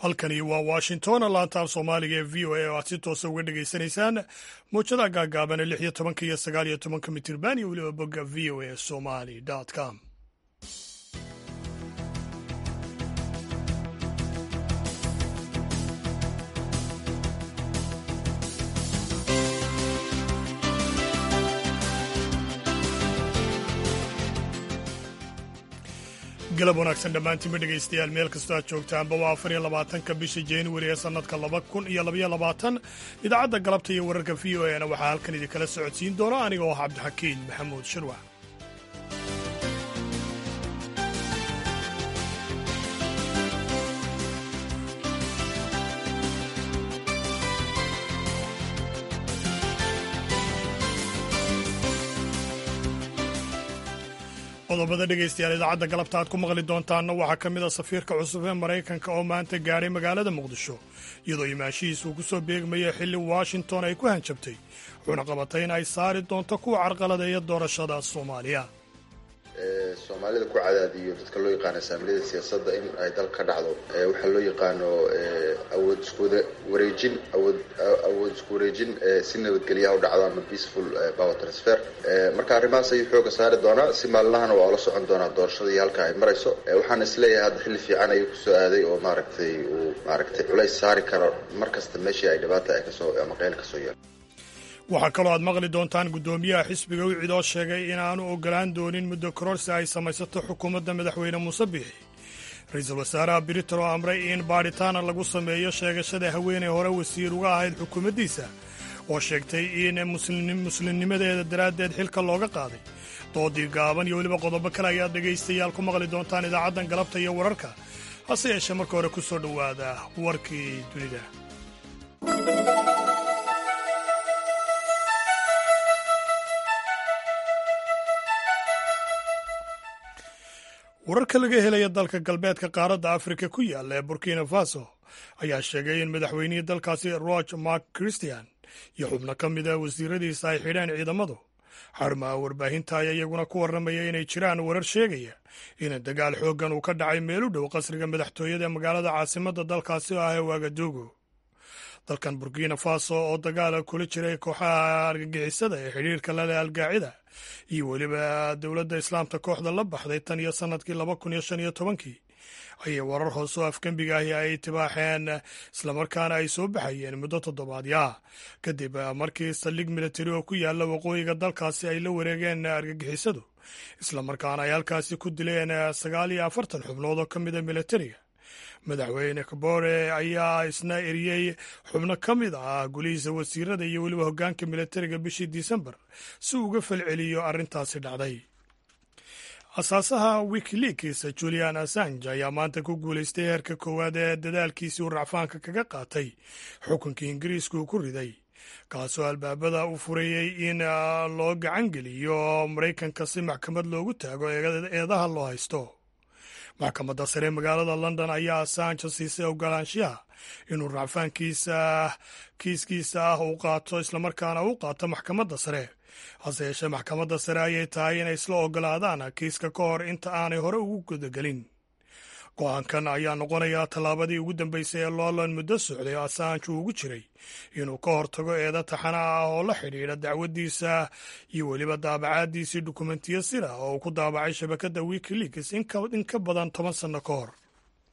halkani waa washington laantaaf soomaaliga ee v o a oo aad si toosa uga dhegaysanaysaan mowjadaha gaagaaban lix iyo tobanka iyo sagaal iyo tobanka mitirban iyo weliba bogga v o a somali com galab wanaagsan dhammaantiinba dhegaystayaal meel kastoo aad joogtaanba waa afar iyo labaatanka bisha januari ee sannadka laba kun iyo labaiyo labaatan idaacadda galabta iyo wararka v o e na waxaa halkan idinkala socodsiin doona aniga oo ah cabdixakiin maxamuud shirwax qodobada dhegaystayaal idaacadda galabta aad ku maqli doontaanna waxaa ka mid a safiirka cusub ee maraykanka oo maanta gaadhay magaalada muqdisho iyadoo imaashihiisa uu ku soo beegmaya xilli washington ay ku hanjabtay wuxuuna qabatay in ay saari doonto kuwa carqaladeeya doorashada soomaaliya soomaalida ku cadaadiyo dadka loo yaqaano saamiliyada siyaasadda in ay dal ka dhacdo waxaa loo yaqaano awood iskuwada wareejin awood awood isku wareejin si nabadgelyaha u dhacdo ama peaceful power transfer marka arrimahaas ayuu xooga saari doonaa si maalinahana waa ula socon doonaa doorashadii halka ay marayso waxaan isleeyahay hadda xilli fiican ayuu kusoo aaday oo maaragtay uu maaragtay culays saari karo mar kasta meeshii ay dhibaata ay kasoo ama qeyl kasoo yeelo waxaa kaloo aad maqli doontaan guddoomiyaha xisbiga wicid oo sheegay inaanu ogolaan doonin muddo kororsi ay samaysato xukuumadda madaxweyne muuse biixi ra-iisul wasaaraha britain oo amray in baadhitaana lagu sameeyo sheegashada haweeney hore wasiir uga ahayd xukuumaddiisa oo sheegtay in muslimnimadeeda daraaddeed xilka looga qaaday doodii gaaban iyo weliba qodobo kale ayaad dhegaystayaal ku maqli doontaan idaacaddan galabta iyo wararka hase yeeshee marka hore ku soo dhowaada warkii dunida wararka laga helaya dalka galbeedka qaaradda afrika ku yaalla ee burkina faso ayaa sheegay in madaxweynihii dalkaasi roge mark christian iyo xubno ka mida wasiiradiisa ay xidheen ciidamadu xarmaha warbaahinta ayaa iyaguna ku warramaya inay jiraan warar sheegaya in dagaal xooggan uu ka dhacay meel u dhow qasriga madaxtooyada ee magaalada caasimadda dalkaasi oo ah ee waagadugu dalkan burkina faso oo dagaala kula jiray kooxaha argagixisada ee xidhiirka lale algaacida iyo weliba dowladda islaamta kooxda la baxday tan iyo sannadkii laba kun iyo shan iyo tobankii ayay warar hoose oo afgembiga ahi ay tibaaxeen islamarkaana ay soo baxayeen muddo toddobaadyaa kadib markii saldhig militari oo ku yaalla waqooyiga dalkaasi ay la wareegeen argagixisadu islamarkaana ay halkaasi ku dileen sagaal iyo afartan xubnood oo ka mida militariga madaxweyne kabore ayaa isna eriyey xubno ka mid ah gulihiisa wasiirada iyo weliba hoggaanka militariga bishii disembar si uu uga falceliyo arrintaasi dhacday asaasaha wikileaks julian assange ayaa maanta ku guulaystay heerka koowaad ee dadaalkiisii uu racfaanka kaga qaatay xukunkii ingiriiska uu ku riday kaasoo albaabada u fureeyey in loo gacan geliyo maraykanka si maxkamad loogu taago eedaha loo haysto maxkamadda sare magaalada london ayaa assange siisay ogolaanshiyaha inuu racfaankiisa kiiskiisa ah uu qaato islamarkaana u qaato maxkamadda sare hase yeeshee maxkamadda sare ayay tahay inay isla ogolaadaan kiiska ka hor inta aanay hore ugu gudagelin go-aankan ayaa noqonayaa tallaabadii ugu dambeysay ee loolan muddo socday oo assange uu ugu jiray inuu ka hortago eeda taxana ah oo la xidhiidha dacwaddiisa iyo weliba daabacaaddiisii dukumentiyo sir ah oo uu ku daabacay shabakadda wikileaks in ka badan toban sanno ka hor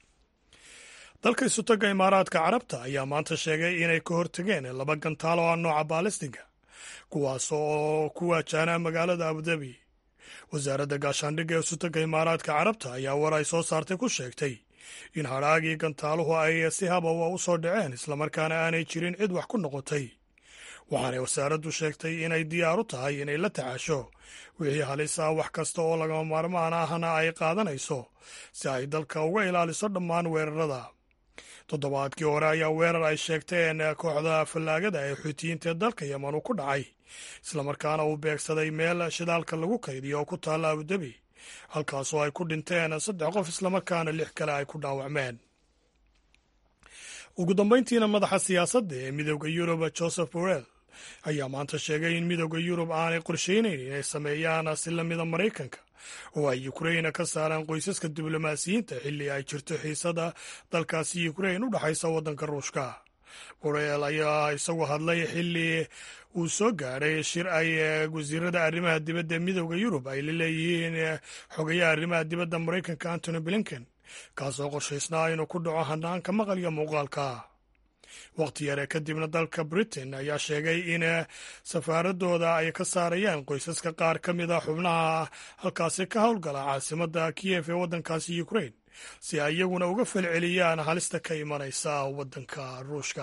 dalka isutagga imaaraadka carabta ayaa maanta sheegay inay ka hortageen laba gantaal oo ah nooca baalistiga kuwaas oo ku waajaana magaalada abudabi wasaaradda gaashaandhigga ee isutagga imaaraadka carabta ayaa war ay soo saartay ku sheegtay in hadhaagii gantaaluhu ay si habawa u soo dhaceen islamarkaana aanay jirin cid wax ku noqotay waxaanay wasaaraddu sheegtay inay diyaar u tahay inay la tacaasho wixii halis ah wax kasta oo lagama maarmaan ahna ay qaadanayso si ay dalka uga ilaaliso dhammaan weerarada toddobaadkii hore ayaa weerar ay sheegteen kooxda fallaagada ee xuutiyiinta ee dalka yeman uu ku dhacay islamarkaana uu beegsaday meel shidaalka lagu kaydiyo oo ku taalla abudabi halkaasoo ay ku dhinteen saddex qof islamarkaana lix kale ay ku dhaawacmeen ugu dambayntiina madaxa siyaasadda ee midooda yurub joseph borrell ayaa maanta sheegay in midooda yurub aanay qorsheynayn inay sameeyaan si lamida maraykanka oo ay ukraina ka saaraan qoysaska diblomaasiyiinta xilli ay jirto xiisada dalkaasi ukrain u dhexaysa waddanka ruushka borel ayaa isagu hadlay xilli uu soo gaadhay shir ay wasiirada arrimaha dibadda ee midooda yurub ay la leeyihiin xogayaha arrimaha dibadda maraykanka antony blinken kaasoo qorshaysnaa inuu ku dhaco hanaanka maqalya muuqaalka wakhti yare kadibna dalka britain ayaa sheegay in safaaradooda ay ka saarayaan qoysaska qaar ka mid a xubnaha halkaasi ka howlgala caasimadda kiyef ee waddankaasi ukrain si ay iyaguna uga falceliyaan halista ka imanaysa waddanka ruushka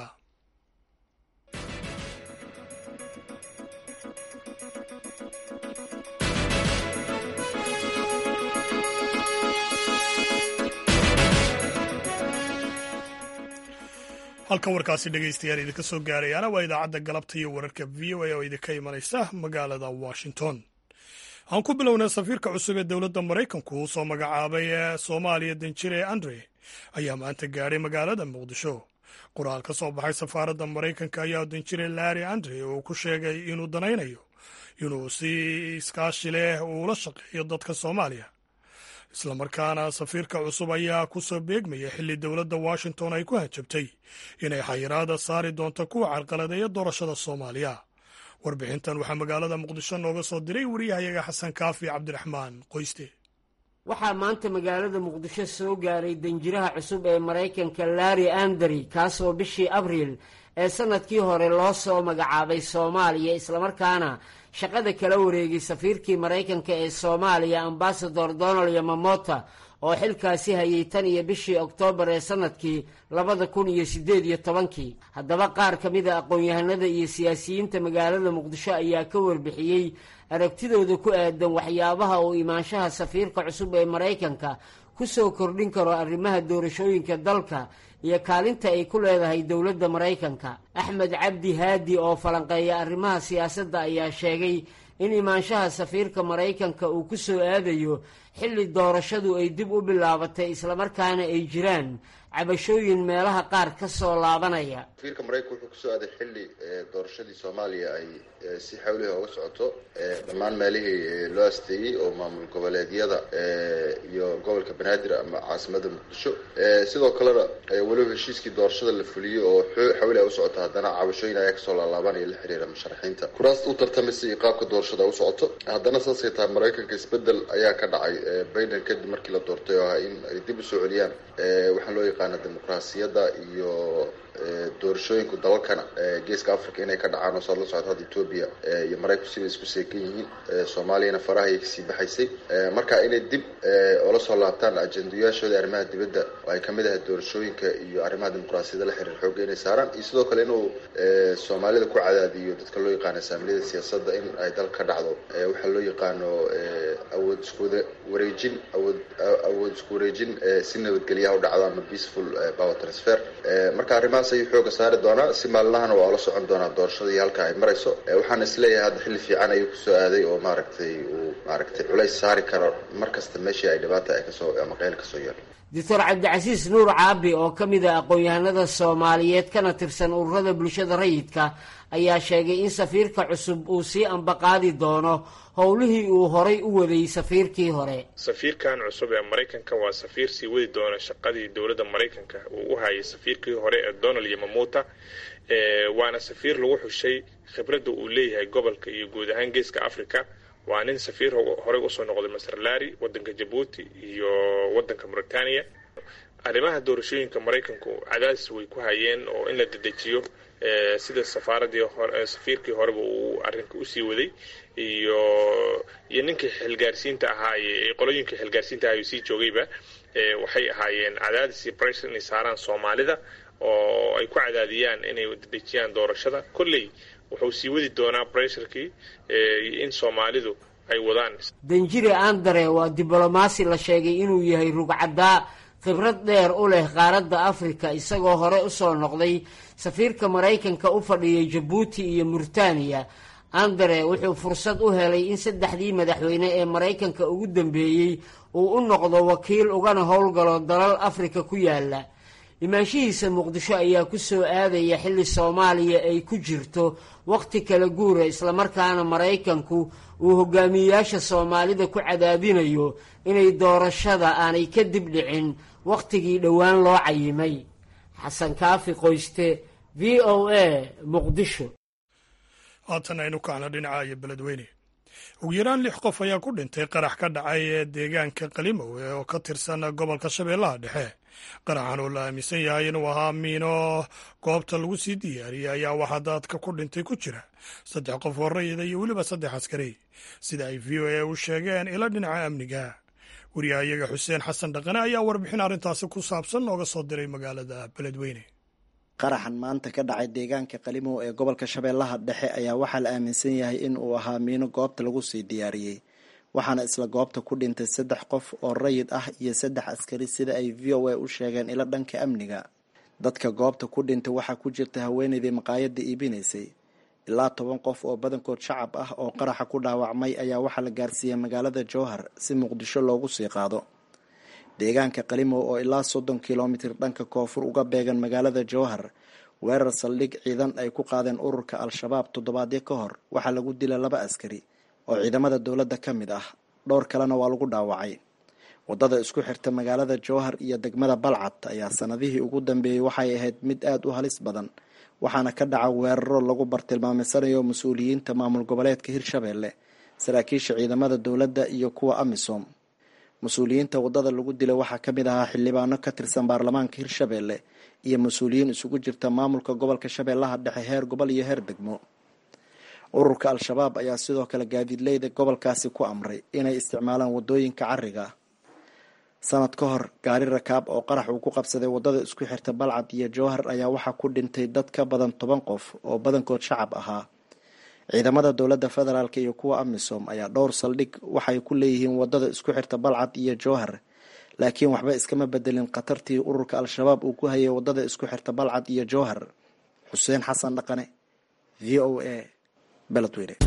halka warkaasi dhegaystayaal idinka soo gaarayaana waa idaacadda galabta iyo wararka v o a oo idinka imanaysa magaalada washington aan ku bilownay safiirka cusub ee dowladda maraykanku uu soo magacaabay ee soomaaliya danjire andre ayaa maanta gaadhay magaalada muqdisho qoraal ka soo baxay safaaradda maraykanka ayaa danjire larry andre uu ku sheegay inuu danaynayo inuu si iskaashi leh uula shaqeeyo dadka soomaaliya islamarkaana safiirka cusub ayaa ku soo beegmaya xilli dowladda washington ay ku hanjabtay inay xayiraada saari doonto kuwa carqaladeeya doorashada soomaaliya warbixintan waxaa magaalada muqdisho nooga soo diray wariyahayaga xasan kaafi cabdiraxmaan qoyste waxaa maanta magaalada muqdisho soo gaaray danjiraha cusub ee maraykanka larry andary kaasoo bishii abriil ee sanadkii hore loo soo magacaabay soomaaliya islamarkaana shaqada kala wareegay safiirkii maraykanka ee soomaaliya ambasador donald yamamota oo xilkaasi hayay tan iyo bishii oktoobar ee sanadkii labada kun iyo siddeed iyo tobankii haddaba qaar ka mid a aqoon-yahanada iyo siyaasiyiinta magaalada muqdisho ayaa ka warbixiyey aragtidooda ku aadan waxyaabaha uu imaanshaha safiirka cusub ee maraykanka ku soo kordhin karo arrimaha doorashooyinka dalka iyo kaalinta ay ku leedahay dowladda maraykanka axmed cabdi haadi oo falanqeeya arrimaha siyaasadda ayaa sheegay in imaanshaha safiirka maraykanka uu ku soo aadayo xilli doorashadu ay dib u bilaabatay islamarkaana ay jiraan cabashooyin meelaha qaar ka soo laabanaya safiirka maraykanka wuxuu kusoo aaday xilli doorashadii soomaaliya ay si xawliha uga socoto dhammaan meelihii loo asteeyey oo maamul goboleedyada iyo gobolka banaadir ama caasimada muqdisho sidoo kalena weliba heshiiskii doorashada la fuliyey oo xawli ay u socoto haddana cabashooyin ayaa kasoo laalaabanaya la xiriira musharaxiinta kuraasta u tartamaysa iyo qaabka doorashada u socoto haddana saasay tahay maraykanka isbedel ayaa ka dhacay biden kadib markii la doortay oo ah in ay dib usoo celiyaan waxaa loo yaqaana dimuqraasiyadda iyo doorashooyinku dalalkana geeska africa inay ka dhacaan oo saad la socota hadda etoobiya iyo maraykanku sibay isku seekan yihiin soomaaliyana faraha ayay kasii baxaysay marka inay dib oola soo laabtaan ajendayaashooda arrimaha dibadda oo ay kamid ahay doorashooyinka iyo arrimaha dimuqraasiyadda la xiriir xooga inay saaraan iyo sidoo kale inuu soomaalida ku cadaadiyo dadka loo yaqaano saamiliyada siyaasadda in ay dal ka dhacdo waxaa loo yaqaano awood iskuwada wareejin awood awood isku wareejin si nabadgelyaha u dhacdo ama peaceful power transfer marka arrimahaas ayuu xooga saari doonaa si maalmahana waa ula socon doonaa doorashadii halka ay marayso waxaan isleeyahay hadda xilli fiican ayuu kusoo aaday oo maaragtay uu maaragtay culays saari karo mar kasta meeshii ay dhibaata ay kasoo ama qeyl kasoo yeelo doctor cabdicasiis nuur caabi oo ka mid a aqoon-yahanada soomaaliyeed kana tirsan ururada bulshada rayidka ayaa sheegay in safiirka cusub uu sii ambaqaadi doono howlihii uu horay u waday safiirkii hore safiirkan cusub ee maraykanka waa safiir sii wadi doona shaqadii dowladda maraykanka uu u hayay safiirkii hore ee donald yamamuta waana safiir lagu xushay khibradda uu leeyahay gobolka iyo guud ahaan geeska africa waa nin safiir horey usoo noqday maser lari wadanka jabuuti iyo wadanka mauritania arrimaha doorashooyinka maraykanku cadaadis way ku hayeen oo in la dedejiyo sida safaaradii safiirkii horeba uu arrinka usii waday iyo iyo ninkii xilgaarsiinta ahaa qolooyinkii xilgaarsiinta ahaa sii joogayba waxay ahaayeen cadaadis iyo bressure inay saaraan soomaalida oo ay ku cadaadiyaan inay dedejiyaan doorashada kolley wuxuu sii wadi doonaa bressurkii in soomaalidu ay wadaan danjire andere waa diblomaasi la sheegay inuu yahay rugcaddaa khibrad dheer u leh qaaradda afrika isagoo hore usoo noqday safiirka maraykanka u fadhiyay jabuuti iyo murtaniya andere wuxuu fursad u helay in saddexdii madaxweyne ee maraykanka ugu dambeeyey uu u noqdo wakiil ugana howlgalo dalal afrika ku yaala imaanshihiisa muqdisho ayaa ku soo aadaya xilli soomaaliya ay ku jirto wakhti kala guura islamarkaana maraykanku uu hogaamiyeyaasha soomaalida ku cadaadinayo inay doorashada aanay ka dib dhicin wakhtigii dhowaan loo cayimay xasan kaafi qoyste v o a muqdisho haatan aynu kacno dhinaca iyo beledweyne ugu yaraan lix qof ayaa ku dhintay qarax ka dhacay ee deegaanka qalimowe oo ka tirsan gobolka shabeellaha dhexe qaraxan oo la aaminsan yahay inuu ahaa miino goobta lagu sii diyaariyey ayaa waxaa dadka ku dhintay ku jira saddex qof oo rayida iyo weliba saddex askari sida ay v o a u sheegeen ila dhinaca amniga wariyahayaga xuseen xasan dhaqane ayaa warbixin arrintaasi ku saabsan nooga soo diray magaalada beledweyne qaraxan maanta ka dhacay deegaanka qalimow ee gobolka shabeellaha dhexe ayaa waxaa la aaminsan yahay in uu ahaa miino goobta lagu sii diyaariyey waxaana isla goobta ku dhintay saddex qof oo rayid ah iyo saddex askari sida ay v o a u sheegeen ilo dhanka amniga dadka goobta ku dhintay waxaa ku jirta haweenaydii maqaayadda iibinaysay ilaa toban qof oo badankood shacab ah oo qaraxa ku dhaawacmay ayaa waxaa la gaarsiiyey magaalada jowhar si muqdisho loogu sii qaado deegaanka qalimow oo ilaa soddon kilomitir dhanka koonfur uga beegan magaalada jowhar weerar saldhig ciidan ay ku qaadeen ururka al-shabaab toddobaadyo ka hor waxaa lagu dila laba askari oo ciidamada dowladda ka mid ah dhowr kalena waa lagu dhaawacay waddada isku xirta magaalada jowhar iyo degmada balcad ayaa sanadihii ugu dambeeyey waxay ahayd mid aada u halis badan waxaana ka dhaca weeraro lagu bartilmaamaysanayo mas-uuliyiinta maamul goboleedka hirshabeelle saraakiisha ciidamada dowladda iyo kuwa amisom mas-uuliyiinta waddada lagu dilay waxaa ka mid ahaa xildhibaano ka tirsan baarlamaanka hirshabeelle iyo mas-uuliyiin isugu jirta maamulka gobolka shabeellaha dhexe heer gobol iyo heer degmo ururka al-shabaab ayaa sidoo kale gaadiidleyda gobolkaasi ku amray inay isticmaalaan waddooyinka cariga sanad ka hor gaari rakaab oo qarax uu ku qabsaday waddada isku xirta balcad iyo jowhar ayaa waxaa ku dhintay dad ka badan toban qof oo badankood shacab ahaa ciidamada dowladda federaalk iyo kuwa amisom ayaa dhowr saldhig waxay ku leeyihiin waddada isku xirta balcad iyo jowhar laakiin waxba iskama bedelin khatartii ururka al-shabaab uu ku hayay waddada isku xirta balcad iyo jowhar xuseen xasan dhaqane v o a beledweyne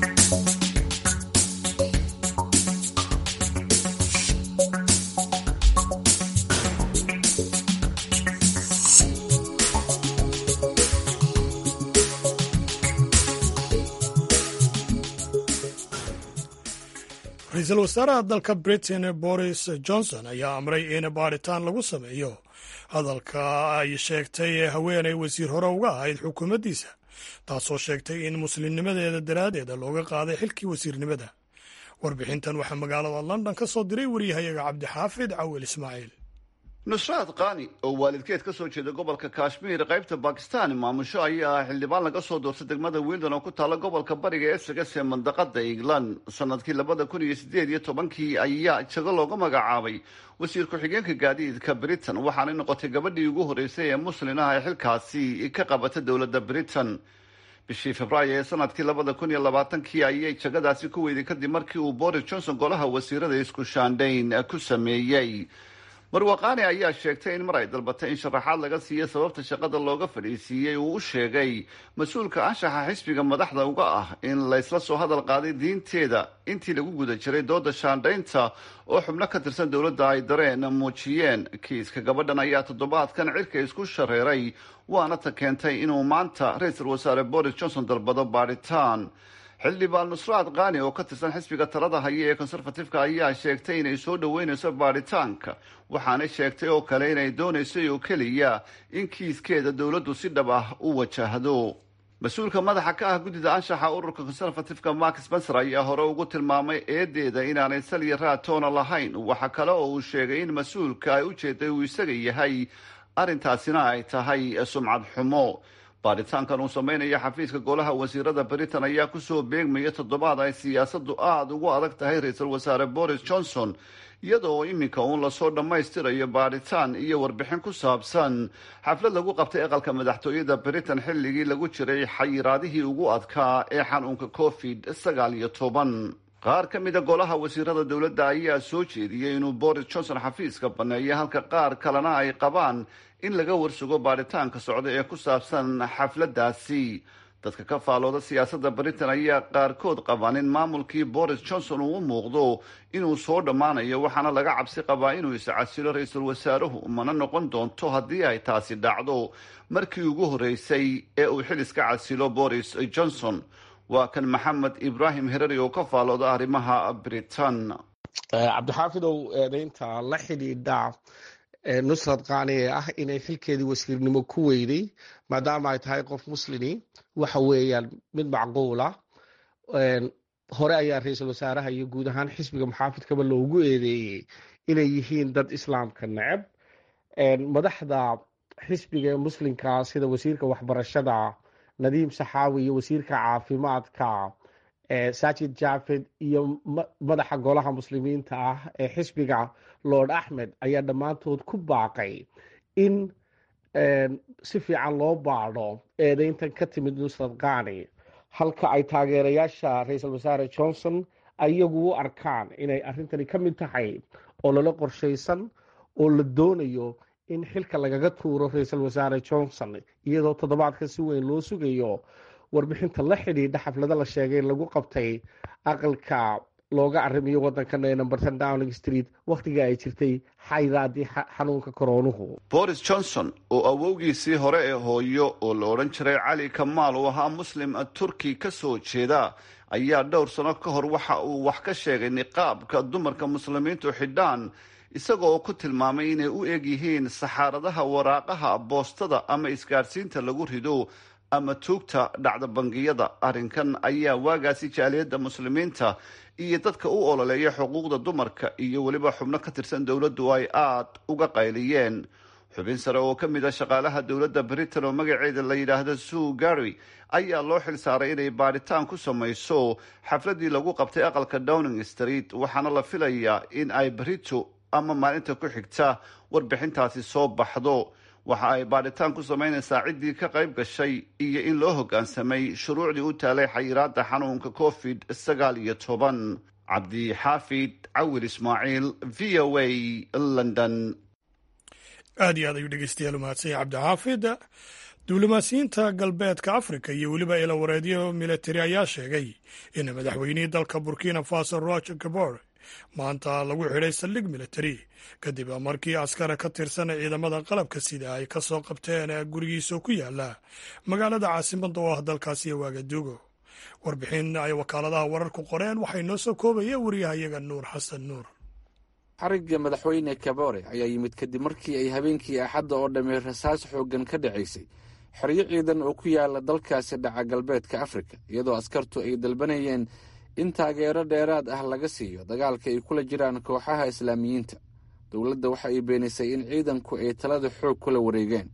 ra-iisul wasaaraha dalka britain boris johnson ayaa amray in baadhitaan lagu sameeyo hadalka ay sheegtay haweenay wasiir hore uga ahayd xukuumaddiisa taasoo sheegtay in muslimnimadeeda daraaddeeda looga qaaday xilkii wasiirnimada warbixintan waxaa magaalada london ka soo diray wariyahayaga cabdixaafid cawil ismaaciil nusraad kaani oo waalidkeed ka soo jeeda gobolka kashmiir qaybta bakistan maamusho ayaa ah xildhibaan laga soo doortay degmada wildon oo ku taalla gobolka bariga essex ee mandaqada england sanadkii labada kun iyo sideed iyo tobankii ayaa jago looga magacaabay wasiir ku-xigeenka gaadiidka britain waxaanay noqotay gabadhii ugu horreysay ee muslin ah ee xilkaasi ka qabata dowladda britain bishii februaayo ee sanadkii labada kun iyo labaatankii ayay jagadaasi ku weyday kadib markii uu boris johnson golaha wasiirada isku shaandhayn ku sameeyey marwaqaani ayaa sheegtay in mar ay dalbatay in sharaxaad laga siiyo sababta shaqada looga fadhiisiiyey uu u sheegay mas-uulka anshaxa xisbiga madaxda uga ah in laysla soo hadal qaaday diinteeda intii lagu guda jiray dooda shaandhaynta oo xubno ka tirsan dowladda ay dareen muujiyeen kiiska gabadhan ayaa toddobaadkan cirka isku shareeray waana ta keentay inuu maanta ra-iisul wasaare boris johnson dalbado baadhitaan xildhibaan nusraad kaani oo ka tirsan xisbiga talada haya ee conservatifeka ayaa sheegtay inay soo dhoweynayso baadhitaanka waxaanay sheegtay oo kale inay doonaysay oo keliya in kiiskeeda dowladdu si dhab ah u wajahdo mas-uulka madaxa ka ah guddida anshaxa ururka conservatifeka mark spencer ayaa hore ugu tilmaamay eedeeda inaanay saliya raatoona lahayn waxa kale oo uu sheegay in mas-uulka ay ujeeday uu isaga yahay arrintaasina ay tahay sumcad xumo baadhitaankan uu sameynaya xafiiska golaha wasiirada britain ayaa kusoo beegmaya toddobaad ay siyaasadu aada ugu adag tahay ra-iisul wasaare boris johnson iyadoo iminka uun lasoo dhammaystirayo baadhitaan iyo warbixin ku saabsan xaflad lagu qabtay aqalka madaxtooyada britain xilligii lagu jiray xayiraadihii ugu adkaa ee xanuunka covid sagaal iyo toban qaar ka mida golaha wasiirada dowladda ayaa soo jeediyey inuu boris johnson xafiiska baneeyo halka qaar kalena ay qabaan in laga warsugo baadhitaanka socda ee ku saabsan xafladdaasi dadka ka faalooda siyaasadda britain ayaa qaarkood qabaan in maamulkii boris johnson uu u muuqdo inuu soo dhammaanayo waxaana laga cabsi qabaa inuu iscasilo ra-iisul wasaaruhu mana noqon doonto haddii ay taasi dhacdo markii ugu horreysay ee uu xil iska casilo boris johnson waa kan maxamed ibraahim herari oo ka faalooda arrimaha britain cabdixaafidow eedeynta la xidhiidha nusrad kaani ee ah inay xilkeedii wasiirnimo ku weyday maadaama ay tahay qof muslimi waxa weeyaan mid macquula hore ayaa ra-iisul wasaaraha iyo guud ahaan xisbiga muxaafidkaba loogu eedeeyey inay yihiin dad islaamka neceb madaxda xisbiga ee muslimka sida wasiirka waxbarashada nadiim saxaawi iyo wasiirka caafimaadka sajid jafed iyo madaxa golaha muslimiinta ah ee xisbiga lord axmed ayaa dhammaantood ku baaqay in si fiican loo baadho eedeyntan ka timid nusrad kani halka ay taageerayaasha ra-iisul wasaare johnson ayagu u arkaan inay arrintani ka mid tahay oo lala qorshaysan oo la doonayo in xilka lagaga tuuro ra-iisul wasaare johnson iyadoo toddobaadka si weyn loo sugayo warbixinta la xidhiidha xaflado la sheegay in lagu qabtay aqalka looga arrimiyo wadankan ee numberton downing street wakhtiga ay jirtay xayraadii xanuunka koroonuhu boris johnson oo awowgiisii hore ee hooyo oo la odhan jiray cali kamaal uu ahaa muslim turki ka soo jeeda ayaa dhowr sano ka hor waxa uu wax ka sheegay niqaabka dumarka muslimiintu xidhaan isaga oo ku tilmaamay inay u eg yihiin saxaaradaha waraaqaha boostada ama isgaadhsiinta lagu rido ama tuugta dhacda bangiyada arrinkan ayaa waagaasi jaaliyadda muslimiinta iyo dadka u ololeeya xuquuqda dumarka iyo weliba xubno ka tirsan dowladdu ay aada uga qayliyeen xubin sare oo ka mid a shaqaalaha dowladda britain oo magaceeda la yidhaahdo sue gary ayaa loo xil saaray inay baadhitaan ku samayso xafladii lagu qabtay aqalka downing street waxaana la filayaa in ay brito ama maalinta ku xigta warbixintaasi soo baxdo waxa ay baadhitaan ku samaynaysaa ciddii ka qayb gashay iyo in loo hoggaansamay shuruucdii u taalay xayiraadda xanuunka covid sagaal iyo toban cabdixaafid cawil ismaaciil v o a london aad iyo aad ayuu dhegeystayaal umahadsanya cabdixaafid duulimaasiyiinta galbeedka afrika iyo weliba ilawareedyo militari ayaa sheegay in madaxweynihii dalka burkina faso roger gabor maanta lagu xidhay saldhig militari kadib markii askara ka tirsan ciidamada qalabka sida ay ka soo qabteen gurigiisoo ku yaala magaalada caasimadda oo ah dalkaasi waagaduugo warbixin ay wakaaladaha wararku qoreen waxay noo soo koobaya wariyahayaga nuur xasan nuur xarigga madaxweyne kabore ayaa yimid kadib markii ay habeenkii axadda oo dhammey rasaas xooggan ka dhacaysay xeryo ciidan oo ku yaala dalkaasi dhaca galbeedka afrika iyadoo askartu ay dalbanayeen in taageero dheeraad ah laga siiyo dagaalka ay kula jiraan kooxaha islaamiyiinta dowladda waxa ay beenisay in ciidanku ay talada xoog kula wareegeen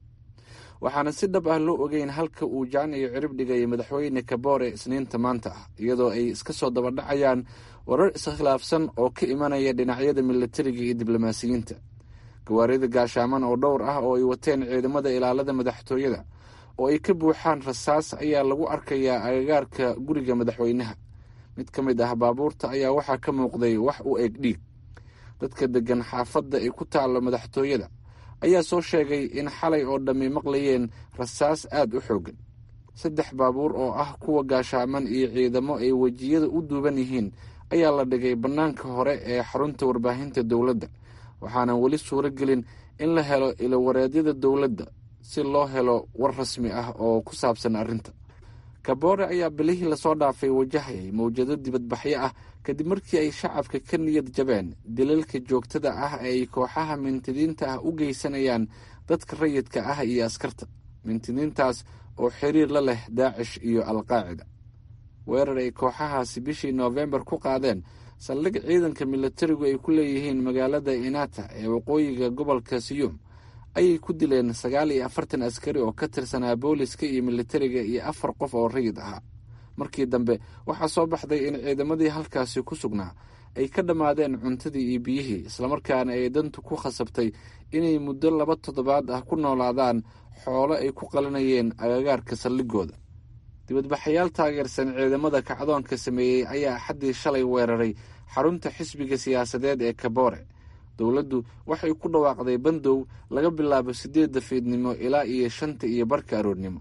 waxaana si dhab ah loo ogeyn halka uu jaan iyo cirib dhigay madaxweyne kabore isniinta maanta ah iyadoo ay iska soo dabadhacayaan warar iskhilaafsan oo ka imanaya dhinacyada militariga iyo diblomaasiyiinta gawaarida gaashaaman oo dhowr ah oo ay wateen ciidamada ilaalada madaxtooyada oo ay ka buuxaan rasaas ayaa lagu arkayaa agagaarka guriga madaxweynaha mid ka mid ah baabuurta ayaa waxaa ka muuqday wax u eg dhiig dadka deggan xaafadda ay ku taallo madaxtooyada ayaa soo sheegay in xalay oo dhammi maqlayeen rasaas aada u xooggan saddex baabuur oo ah kuwa gaashaaman iyo ciidamo ay wejiyada u duuban yihiin ayaa la dhigay bannaanka hore ee xarunta warbaahinta dowladda waxaana weli suuro gelin in la helo ilowareedyada dowladda si loo helo war rasmi ah oo ku saabsan arrinta kabore ayaa bilihii lasoo dhaafay wajahayay mawjado dibadbaxyo ah kadib markii ay shacabka ka niyad jabeen dilalka joogtada ah ee ay kooxaha mintidiinta ah u geysanayaan dadka rayidka ah iyo askarta mintidiintaas oo xiriir la leh daacish iyo alqaacida weerar ay kooxahaasi bishii noofembar ku qaadeen saldhig ciidanka militarigu ay ku leeyihiin magaalada inata ee waqooyiga gobolka siyuum ayay ku dileen sagaal iyo afartan askari oo ka tirsanaa booliska iyo militariga iyo afar qof oo rayid ahaa markii dambe waxaa soo baxday in ciidamadii halkaasi ku sugnaa ay ka dhammaadeen cuntadii iyo biyihii islamarkaana ay dantu ku khasabtay inay muddo laba toddobaad ah ku noolaadaan xoolo ay ku qalinayeen agagaarka saldhigooda dibadbaxayaal taageersan ciidamada kacdoonka sameeyey ayaa axaddii shalay weeraray xarunta xisbiga siyaasadeed ee kabore dowladdu waxay ku dhawaaqday bandow laga bilaabo siddeedda fiidnimo ilaa iyo shanta iyo barka aroornimo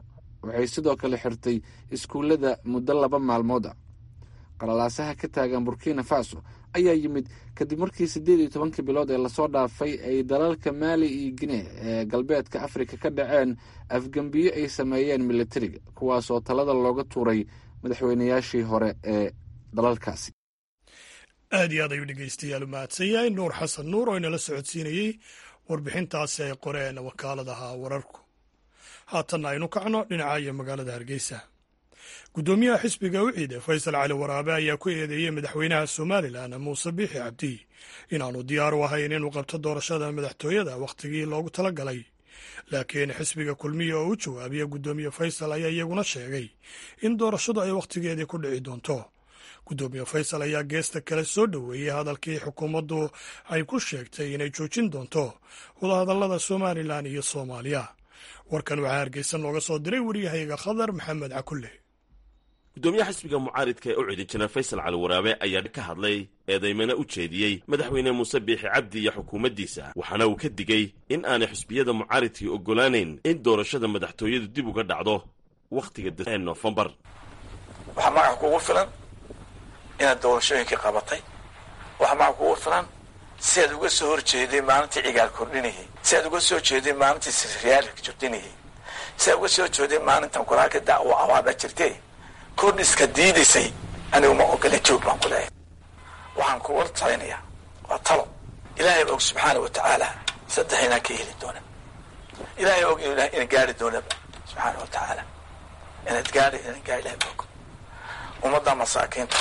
waxay sidoo kale xirtay iskuullada muddo laba maalmood ah qalalaasaha ka taagan burkina faso ayaa yimid kadib markii siddeed iyo tobankii bilood ee lasoo dhaafay ay dalalka maali iyo gine ee galbeedka afrika ka dhaceen afgembiyo ay sameeyeen militariga kuwaasoo talada looga tuuray madaxweynayaashii hore ee dalalkaasi aad iyo aad ayuu dhegeystayaal u mahadsan yahay nuur xasan nuur oo inala socodsiinayey warbixintaasi ay qoreen wakaaladaha wararku haatanna aynu kacno dhinaca iyo magaalada hargeysa guddoomiyaha xisbiga uciide faysal cali waraabe ayaa ku eedeeyey madaxweynaha somalilan muuse biixi cabdi inaanu diyaar u ahayn inuu qabto doorashada madaxtooyada wakhtigii loogu tala galay laakiin xisbiga kulmiya oo u jawaabiya guddoomiye faysal ayaa iyaguna sheegay in doorashadu ay wakhtigeedii ku dhici doonto guddoomiye faysal ayaa geesta kale soo dhoweeyey hadalkii xukuumaddu ay ku sheegtay inay joojin doonto wadahadallada somalilan iyo soomaaliya warkan waxaa hargeysa nooga soo diray waryahayga khadar maxamed cakulle guddoomiyaha xisbiga mucaaridka ee u cidi jira faysal cali waraabe ayaa ka hadlay eedaymana u jeediyey madaxweyne muuse biixi cabdi iyo xukuumaddiisa waxaana uu ka digey in aanay xisbiyada mucaaridkii oggolaanayn in doorashada madaxtooyadu dib uga dhacdo wakhtiga ee noofembar waxaa magaca kugu filan inaad doorashooyinkii qabatay waxaa magaca kugu filan si aad uga soo horjeeday maalintii cigaal kordhinayay si aad uga soo jeeday maalintii siryaal jordhinayay si aad uga soo jeeday maalintan qoraalka dacwo awaaba jirtay kordhiska diidaysay anigu ma ogola joog baan ku leeyahay waxaan kuga talinayaa waa talo ilaahay og subxaana wa tacaala saddex inaan ka heli doona ilaahay og ina gaari doonaba subxaana wa tacaala inaad gaari inaan gaari ilahay og ummadda masaakiinta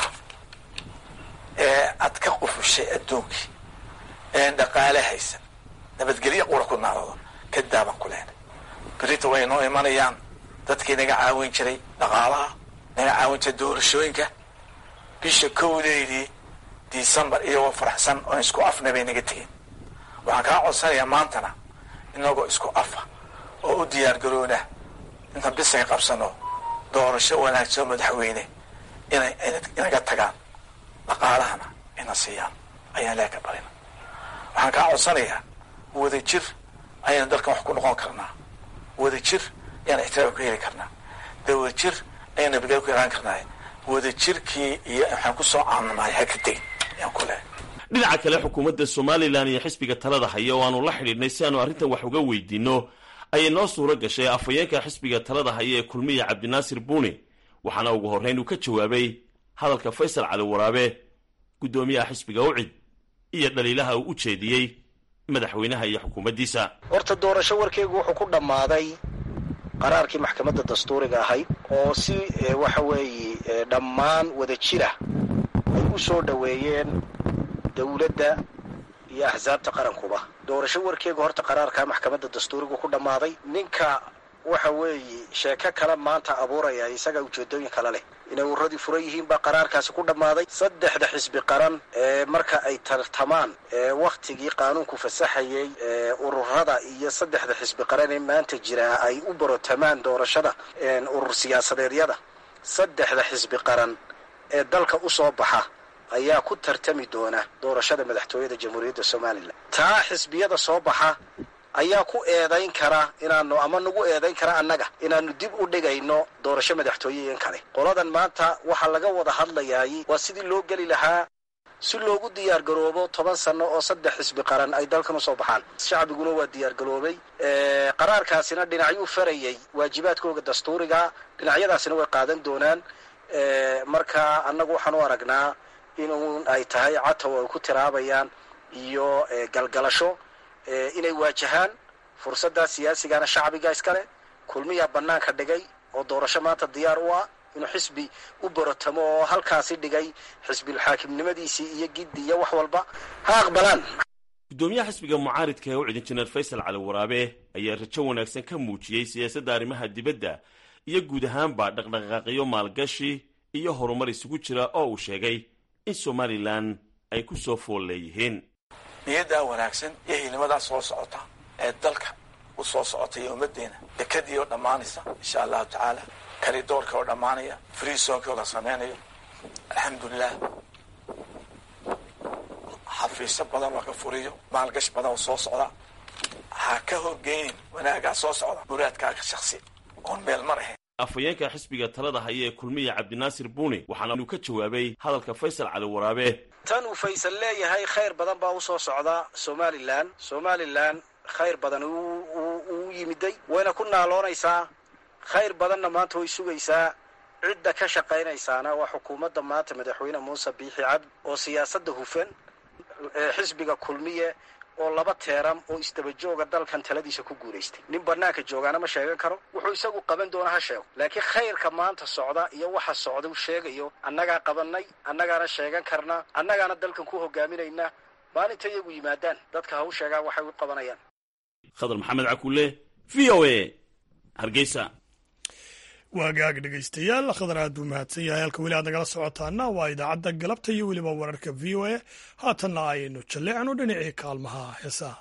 ee aad ka qufushay adduunkii een dhaqaale haysan nabadgelyo qura ku naarado ka daaban ku lehna berita way noo imanayaan dadkii naga caawin jiray dhaqaalaha naga caawin jiray doorashooyinka bisha kowdeydii decembar iyagoo faraxsan oon isku afna bay naga tegeen waxaan kaa codsanayaa maantana inagoo isku afa oo u diyaar garoona intaan bisaga qabsano doorasho wanaagsan madaxweyne inay inaga tagaan dhaqaalahana ina siiyaan ayaan leeka barina waxaan kaa codsanayaa wada jir ayaynu dalkan wax ku noqon karnaa wada jir ayaan ixtiraam ku heli karnaa dawada jir ayaan nabadgelyo ku helaan karnaa wada jirkii iyo waxaan ku soo caanamahay ha ka tegin ayaan ku lehay dhinaca kale xukuumadda somalilan iyo xisbiga talada haya oo aanu la xidhiidhnay si aanu arrintan wax uga weydiinno ayay noo suuro gashay afhayeenka xisbiga talada haya ee kulmiya cabdinaasir buuni waxaana ugu horrayn uu ka jawaabay hadalka faysal cali waraabe guddoomiyaha xisbiga ucid iyo dhaliilaha uu u jeediyey madaxweynaha iyo xukuumaddiisa horta doorasho warkeygu wuxuu ku dhammaaday qaraarkii maxkamadda dastuuriga ahayd oo si waxa weeye dhammaan wada jira ay u soo dhoweeyeen dowladda iyo axsaabta qarankuba doorasho warkeegu horta qaraarkaa maxkamadda dastuurigu ku dhammaaday ninka waxa weeye sheeko kale maanta abuuraya isaga ujeedooyin kale leh inay uradii furan yihiin baa qaraarkaasi ku dhammaaday saddexda xisbi qaran ee marka ay tartamaan ee wakhtigii qaanuunku fasaxayay ee ururada iyo saddexda xisbi qaran ee maanta jira ay u barotamaan doorashada urur siyaasadeedyada saddexda xisbi qaran ee dalka u soo baxa ayaa ku tartami doona doorashada madaxtooyada jamhuuriyadda somalilan taa xisbiyada soo baxa ayaa ku eedayn kara inaanu ama nagu eedayn kara annaga inaanu dib u dhigayno doorasho madaxtooyeyen kale qoladan maanta waxaa laga wada hadlayaay waa sidii loo geli lahaa si loogu diyaar garoobo toban sano oo saddex xisbi qaran ay dalkan usoo baxaan shacbiguna waa diyaar garoobay qaraarkaasina dhinacyuu farayay waajibaadkooga dastuuriga dhinacyadaasina way qaadan doonaan marka annagu waxaan u aragnaa inun ay tahay catow ay ku tiraabayaan iyo galgalasho inay waajahaan fursaddaa siyaasigana shacbiga iskale kulmiyaa bannaanka dhigay oo doorasho maanta diyaar u ah inuu xisbi u barotamo oo halkaasi dhigay xisbilxaakimnimadiisii iyo giddi iyo wax walba ha aqbalaan guddoomiyaha xisbiga mucaaridka ee u cid injineer faysal cali waraabe ayaa rajo wanaagsan ka muujiyey siyaasadda arrimaha dibadda iyo guud ahaanba dhaqdhaqaaqyo maalgashi iyo horumar isugu jira oo uu sheegay in somalilan ay ku soo fool leeyihiin niyaddaa wanaagsan iyo hiilimadaa soo socota ee dalka u soo socota iyo ummaddeena dekadii oo dhammaanaysa insha allahu tacaala kalidoorka oo dhammaanaya friisonki oo la samaynayo alxamdulilah xafiisyo badan oo ka furiyo maalgash badan oo soo socda ha ka horgeynin wanaagaa soo socda muraadkaaga shaksi oon meel mar ahayn afhayeenka xisbiga talada haya ee kulmiya cabdinaasir buuni waxaana uu ka jawaabay hadalka faysal cali waraabe tan uu faysal leeyahay khayr badan baa usoo socda somalilan somalilan khayr badan uu yimiday wayna ku naaloonaysaa khayr badanna maanta way sugaysaa cidda ka shaqaynaysaana waa xukuumadda maanta madaxweyne muuse biixi cabdi oo siyaasadda hufan xisbiga kulmiye oo laba teeram oo isdabajooga dalkan taladiisa ku guulaystay nin banaanka joogaana ma sheegan karo wuxuu isagu qaban doona ha sheego laakiin khayrka maanta socda iyo waxa socda u sheegayo annagaa qabanay annagaana sheegan karna annagaana dalkan ku hogaaminayna maalinta iyagu yimaadaan dadka ha u sheegaan waxay u qabanayaan khadar maxamed cakulle v o a hargeysa waagaag dhegaystayaal khadar aad buu mahadsan yahay halka weli aad nagala socotaana waa idaacadda galabta iyo weliba wararka v o a haatanna ayaynu jalleecno dhinacii kaalmaha heesaha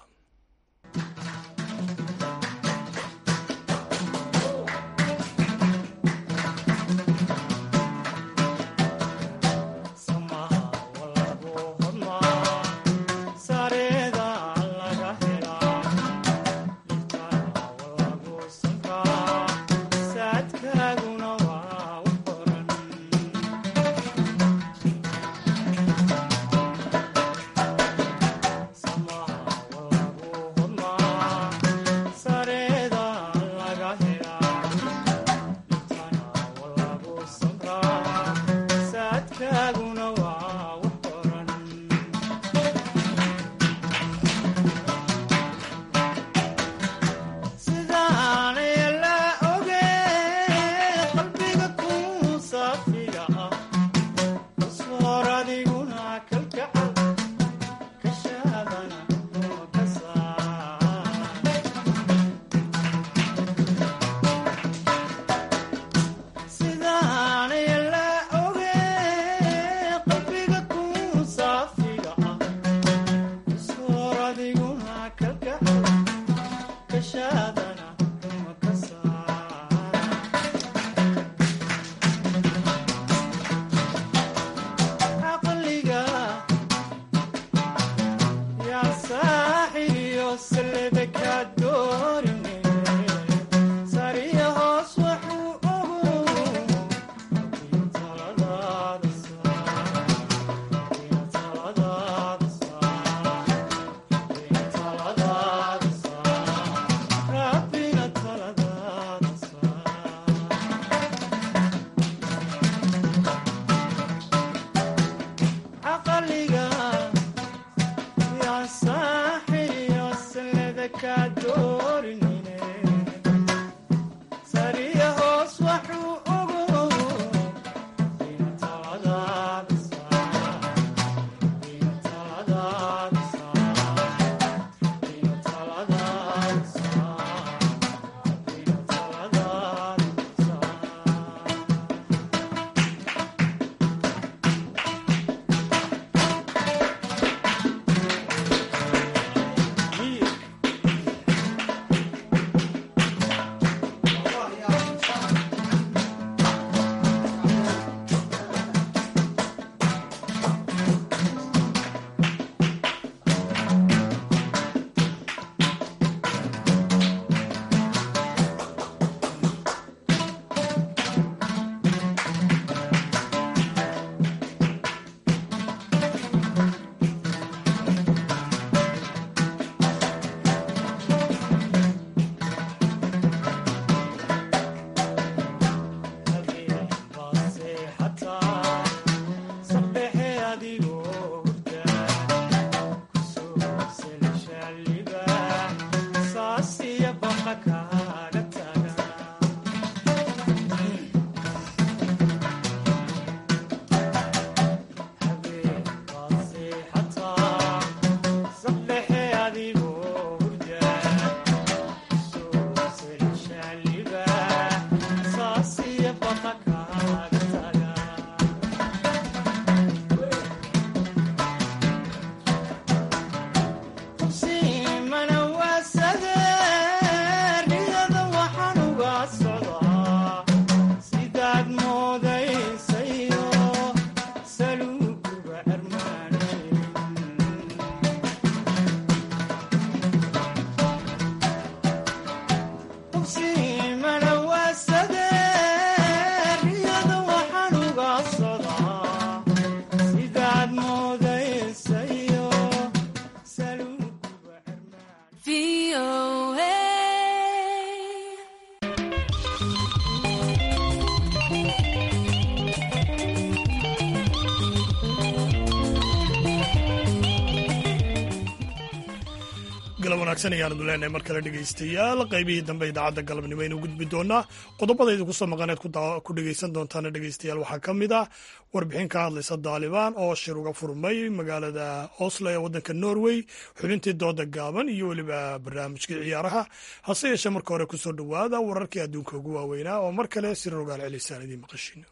galab wanaagsan ayaanu leenahay mar kale dhegaystayaal qaybihii dambe idaacadda galabnimo aynu gudbi doonaa qodobada idinku soo maqaneed ku dhegaysan doontaana dhegaystayaal waxaa ka mid ah warbixin ka hadlaysa daalibaan oo shir uga furmay magaalada oslo ee waddanka norway xubintii dooda gaaban iyo weliba barnaamijkii ciyaaraha hase yeeshee marka hore kusoo dhowaada wararkii adduunka ugu waaweynaa oo mar kale si rogaal celisaan idiin maqashiino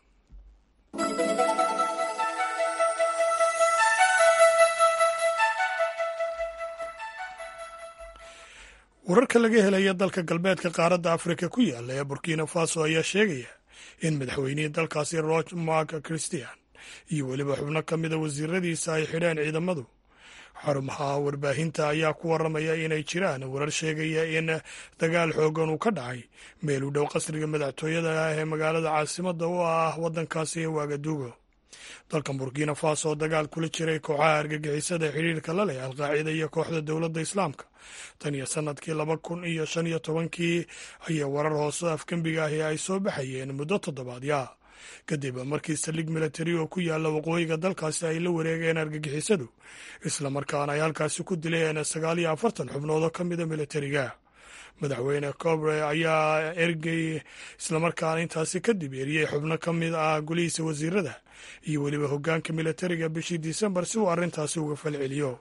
wararka laga helaya dalka galbeedka qaaradda afrika ku yaala ee burkina faso ayaa sheegaya in madaxweynihii dalkaasi roch mark christian iyo weliba xubno ka mida wasiiradiisa ay xidheen ciidamadu xarumaha warbaahinta ayaa ku waramaya inay jiraan warar sheegaya in dagaal xoogan uu ka dhacay meel u dhow qasriga madaxtooyada ah ee magaalada caasimadda u ah waddankaasi ee waagaduugo dalkan burkina faso oo dagaal kula jiray kooxaha argagixisada xidhiirka la leh alqaacida iyo kooxda dowladda islaamka tan iyo sanadkii laba kun iyo shan iyo tobankii ayaa warar hoose afgembiga ahi ay soo baxayeen muddo toddobaadya kadib markii saldhig milatari oo ku yaala waqooyiga dalkaasi ay la wareegeen argagixisadu islamarkaana ay halkaasi ku dileen sagaal iyo afartan xubnood oo ka mida milatariga madaxweyne cobre ayaa ergey islamarkaana intaasi kadib eriyey xubno ka mid ah gulihiisa wasiirada iyo weliba hoggaanka milatariga bishii disembar si uu arrintaasi uga falceliyo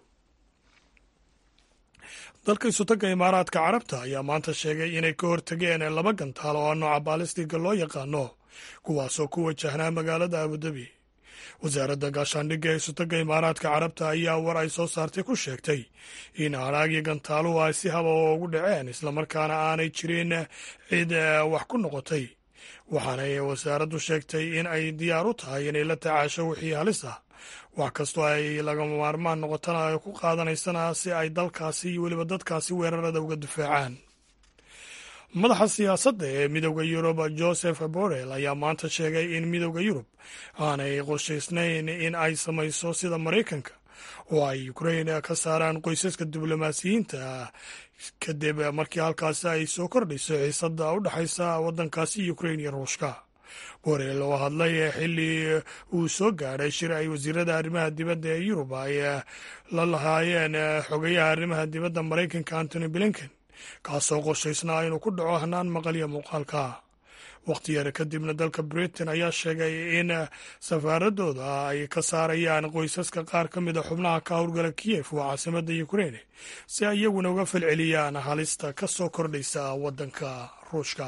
dalka isutagga imaaraadka carabta ayaa maanta sheegay inay ka hortageen laba gantaal oo nooca baalistiga loo yaqaano kuwaasoo ku wajahnaa magaalada abudabi wasaaradda gaashaandhigga ee isutagga imaaraadka carabta ayaa war ay soo saartay ku sheegtay in haraagii gantaaluhu ay si haba ugu dhaceen islamarkaana aanay jirin cid wax ku noqotay waxaanay wasaaraddu sheegtay in ay diyaar u tahay inay la tacaasho wixii halis ah wax kastoo ay lagama maarmaan noqotana ay ku qaadanaysana si ay dalkaasi iyo weliba dadkaasi weerarada uga difaacaan madaxa siyaasadda ee midowda yurub joseph borrell ayaa maanta sheegay in midowda yurub aanay qorshaysnayn in ay samayso sida maraykanka oo ay ukrain ka saaraan qoysaska diblomaasiyiinta kadib markii halkaasi ay soo kordhayso xiisadda u dhexaysa waddankaasi ukrain iyo ruushka borrell oo hadlay xilli uu soo gaadhay shir ay wasiirada arrimaha dibadda ee yurub ay la lahaayeen xogayaha arrimaha dibadda maraykanka antony blinken kaasoo qorshaysnaa inuu ku dhaco hanaan maqalya muuqaalka wakhti yar kadibna dalka britain ayaa sheegay in safaaradooda ay ka saarayaan qoysaska qaar ka mida xubnaha ka howlgala kiyef waa caasimadda ukrain si ay iyaguna uga falceliyaan halista ka soo kordhaysa waddanka ruushka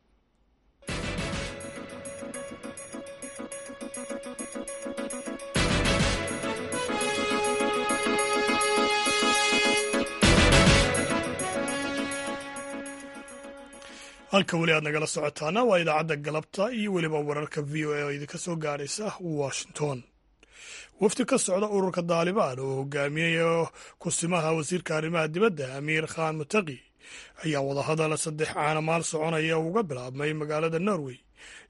halka weli aad nagala socotaana waa idaacadda galabta iyo weliba wararka v o a oo idinka soo gaadhaysa washington wafdi ka socda ururka daalibaan oo hogaamiyayo kusimaha wasiirka arrimaha dibadda amiir khan mutaqi ayaa wadahadal saddex caanamaal soconaya uga bilaabmay magaalada norway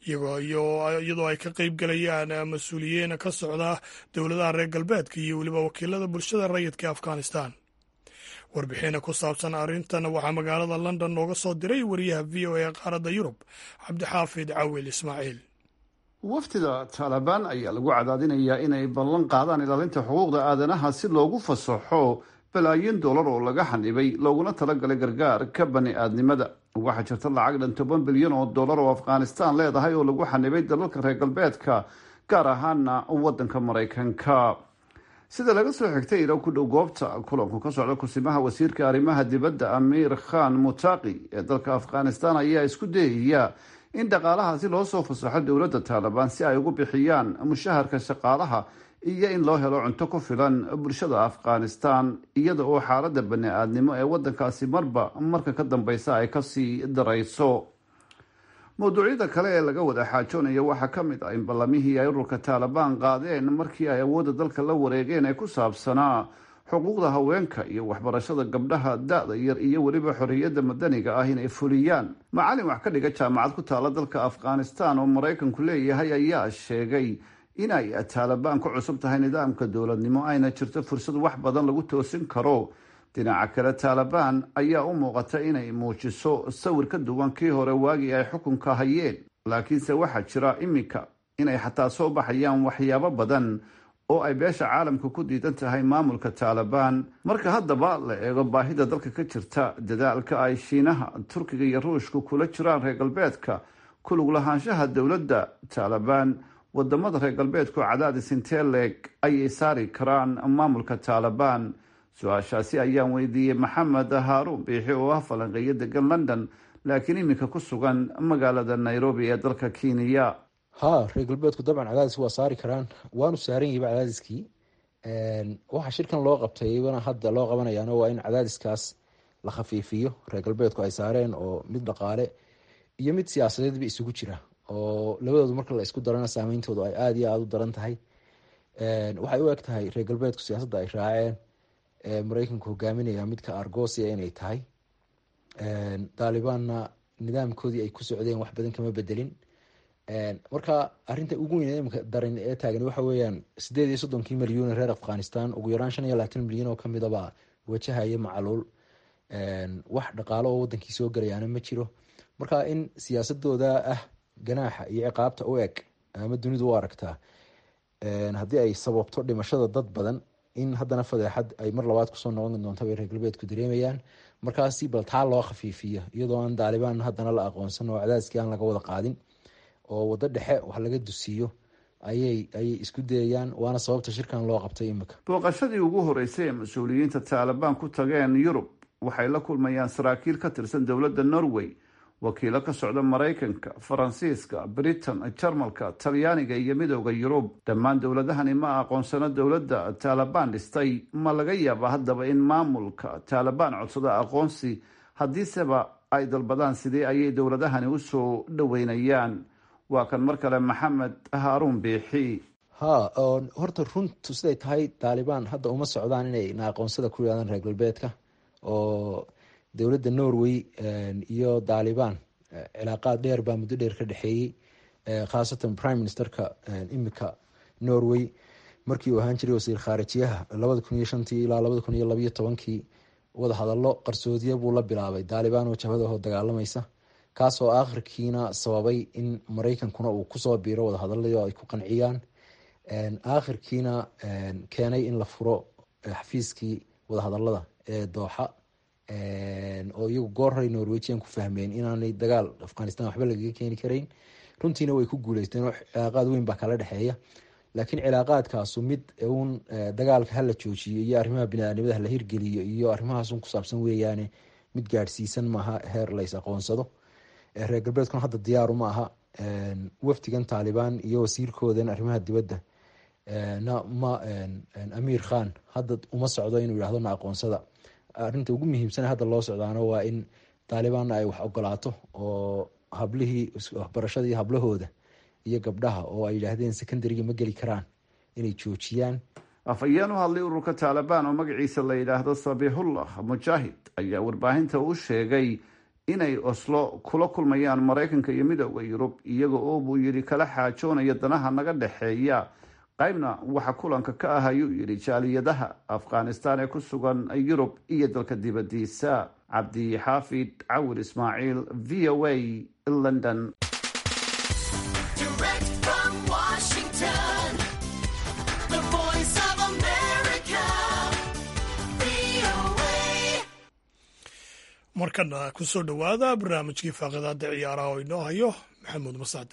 iyadoo ay ka qayb gelayaan mas-uuliyiin ka socda dowladaha reer galbeedka iyo weliba wakiilada bulshada rayidka ee afghanistan warbixina ku saabsan arrintan waxaa magaalada london nooga soo diray wariyaha v o a ee qaaradda yurub cabdixaafid cawil ismaaciil wafdida taalibaan ayaa lagu cadaadinayaa inay ballan qaadaan ilaalinta xuquuqda aadanaha si loogu fasaxo balaayin dollar oo laga xanibay looguna talagalay gargaarka bani aadnimada waxaa jirta lacag dhan toban bilyan oo dollar oo afghanistan leedahay oo lagu xanibay dalalka reer galbeedka gaar ahaana wadanka maraykanka sida laga soo xigtay ilo ku dhow goobta kulanku ka socda kusimaha wasiirka arrimaha dibadda amiir khan mutaqi ee dalka afghanistan ayaa isku dayaya in dhaqaalahaasi loo soo fasaxo dowladda taalibaan si ay ugu bixiyaan mushaharka shaqaalaha iyo in loo helo cunto ku filan bulshada afghanistan iyada oo xaaladda bani aadnimo ee wadankaasi marba marka ka dambeysa ay kasii darayso mawduucyada kale ee laga wada xaajoonayo waxaa ka mid ah in ballamihii ay ururka taalibaan qaadeen markii ay awoodda dalka la wareegeen ee ku saabsanaa xuquuqda haweenka iyo waxbarashada gabdhaha da-da yar iyo weliba xorriyadda madaniga ah inay fuliyaan macalin wax ka dhiga jaamacad ku taala dalka afghanistan oo maraykanku leeyahay ayaa sheegay inay taalibaan ku cusub tahay nidaamka dowladnimo ayna jirto fursad wax badan lagu toosin karo dhinaca kale taalibaan ayaa u muuqata inay muujiso sawir ka duwan kii hore waagii ay xukunka hayeen laakiinse waxaa jira iminka inay xataa soo baxayaan waxyaabo badan oo ay beesha caalamka ku diidan tahay maamulka taalibaan marka haddaba la eego baahida dalka ka jirta dadaalka ay shiinaha turkiga iyo ruushka kula jiraan reer galbeedka kulug lahaanshaha dowladda taalibaan wadamada reer galbeedku cadaadis intee leeg ayay saari karaan maamulka taalibaan su-aashaasi ayaan weydiiyey maxamed haaruun biixi oo ah falanqeeyo degan london laakiin iminka ku sugan magaalada nairobi ee dalka kenya ha reer galbeedku dabcan cadaadis waa saari karaan waanu saaran yahiba cadaadiskii waxa shirkan loo qabtaybana hadda loo qabanayaana waa in cadaadiskaas la khafiifiyo reer galbeedku ay saareen oo mid dhaqaale iyo mid siyaasadeedba isugu jira oo labadoodu marka la isku darana saameyntoodu ay aada iyo aada u daran tahay waxay u eg tahay reer galbeedku siyaasadda ay raaceen mareykanku hogaaminaya midka argosia inay tahay daalibaanna nidaamkoodii ay ku socdeen wax badan kama bedelin marka arinta ugu weyn imika daran ee taagan waxa weeyaan sideed iyo soddonkii milyuun reer afghanistan ugu yaraan shan iyo labaatan milyan oo kamidaba wajahaya macaluul wax dhaqaalo oo wadankii soo galayaana ma jiro marka in siyaasadooda ah ganaaxa iyo ciqaabta u eg ama dunidu u aragtaa haddii ay sababto dhimashada dad badan in haddana fadeexad ay mar labaad kusoo noqon doonta bay reer galbeedku dareemayaan markaasi bal taa loo khafiifiyo iyadoo aan daalibaan haddana la aqoonsan oo cadaadiskii aan laga wada qaadin oo waddo dhexe wax laga dusiiyo ayay ayay isku dayayaan waana sababta shirkan loo qabtay imika booqashadii ugu horeysay ee mas-uuliyiinta taalibaan ku tageen yurub waxay la kulmayaan saraakiil ka tirsan dowladda norway wakiilo ka socda maraykanka faransiiska britain jarmalka talyaaniga iyo midooda yurub dhammaan dowladahani ma aqoonsano dowladda taalibaan dhistay ma laga yaaba haddaba in maamulka taalibaan codsado aqoonsi haddiiseba ay dalbadaan sidee ayay dowladahani usoo dhoweynayaan waa kan mar kale maxamed haaruun biixi ha horta runtu siday tahay taalibaan hadda uma socdaan inay na aqoonsada ku yidhahdaan reer galbeedka oo dowladda norway iyo taalibaan cilaaqaad dheer baa muddo dheer ka dhexeeyey khaasatan prime ministerka imika norway markii uu ahaan jiray wasiir khaarijiyaha labada kun iyo shantii ilaa labada kun iyo labayo tobankii wadahadallo qarsoodiya buu la bilaabay taalibaan oo jabhadaho dagaalamaysa kaasoo aakhirkiina sababay in mareykankuna uu kusoo biiro wadahadaladii oo ay ku qanciyaan aakhirkiina keenay in la furo xafiiskii wadahadalada ee dooxa oo iyagu goor horay norwejian ku fahmeen inaanay dagaal afghanistan waxba lagaga keeni karayn runtiina way ku guuleysteen oo cilaaqaad weyn baa kala dhexeeya laakiin cilaaqaadkaasu mid uun dagaalka hala joojiyo iyo arrimaha biniaadnimada hala hirgeliyo iyo arrimahaasun ku saabsan weeyaane mid gaadhsiisan maaha heer lays aqoonsado reer galbeedkuna hadda diyaaru ma aha wafdigan taalibaan iyo wasiirkoodan arrimaha dibadda na ma amiir khan hadda uma socdo inuu yihahdo na aqoonsada arrinta ugu muhiimsan hadda loo socdaana waa in taalibaanna ay wax ogolaato oo hablihii waxbarashadii hablahooda iyo gabdhaha oo ay yidhaahdeen secondaryga ma geli karaan inay joojiyaan afhayeen u hadlay ururka taalibaan oo magaciisa la yidhaahdo sabixullah mujaahid ayaa warbaahinta u sheegay inay oslo kula kulmayaan maraykanka iyo midooda yurub iyaga oo buu yidhi kala xaajoonaya danaha naga dhexeeya qaybna waxa kulanka ka ah ayuu yidhi jaaliyadaha afghanistan ee ku sugan yurub iyo dalka dibadiisa cabdi xaafid cawir ismaaciil v o a london markana ku soo dhowaada barnaamijkii faaqidaada ciyaaraha oo inoo hayo maxamuud masaade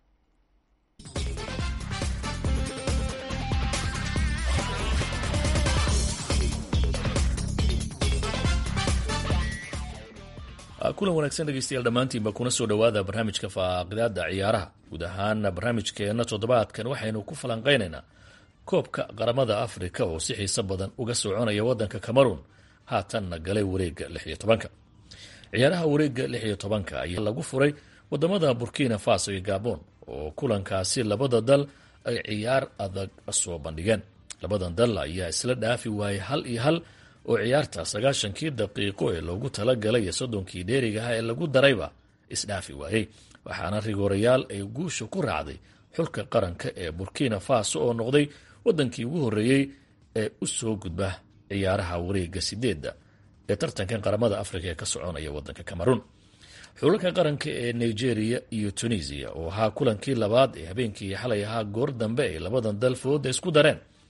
kulan wanaagsan dhegeystayaal dhammaantiinba kuna soo dhowaada barnaamijka faaqidaada ciyaaraha guud ahaan barnaamijkeena toddobaadkan waxaynu ku falanqeynaynaa koobka qaramada afrika oo si xiiso badan uga soconaya wadanka cameroon haatanna galay wareega lix iyo tobanka ciyaaraha wareega lix iyo tobanka ayaa lagu furay wadamada burkina faso iyo gabon oo kulankaasi labada dal ay ciyaar adag soo bandhigeen labadan dal ayaa isla dhaafi waayay hal iyo hal oo ciyaarta sagaashankii daqiiqo ee loogu talagalay iyo soddonkii dheerigaha ee lagu darayba isdhaafi waayey waxaana rigoorayaal ay guusha ku raacday xulka qaranka ee burkina faso oo noqday wadankii ugu horreeyey ee u soo gudba ciyaaraha wareega sideedda ee tartankan qaramada afrika ee ka soconaya wadanka cameroon xulalka qaranka ee nigeria iyo tunisia oo ahaa kulankii labaad ee habeenkii xalay ahaa goor dambe ay labadan dal fooda isku dareen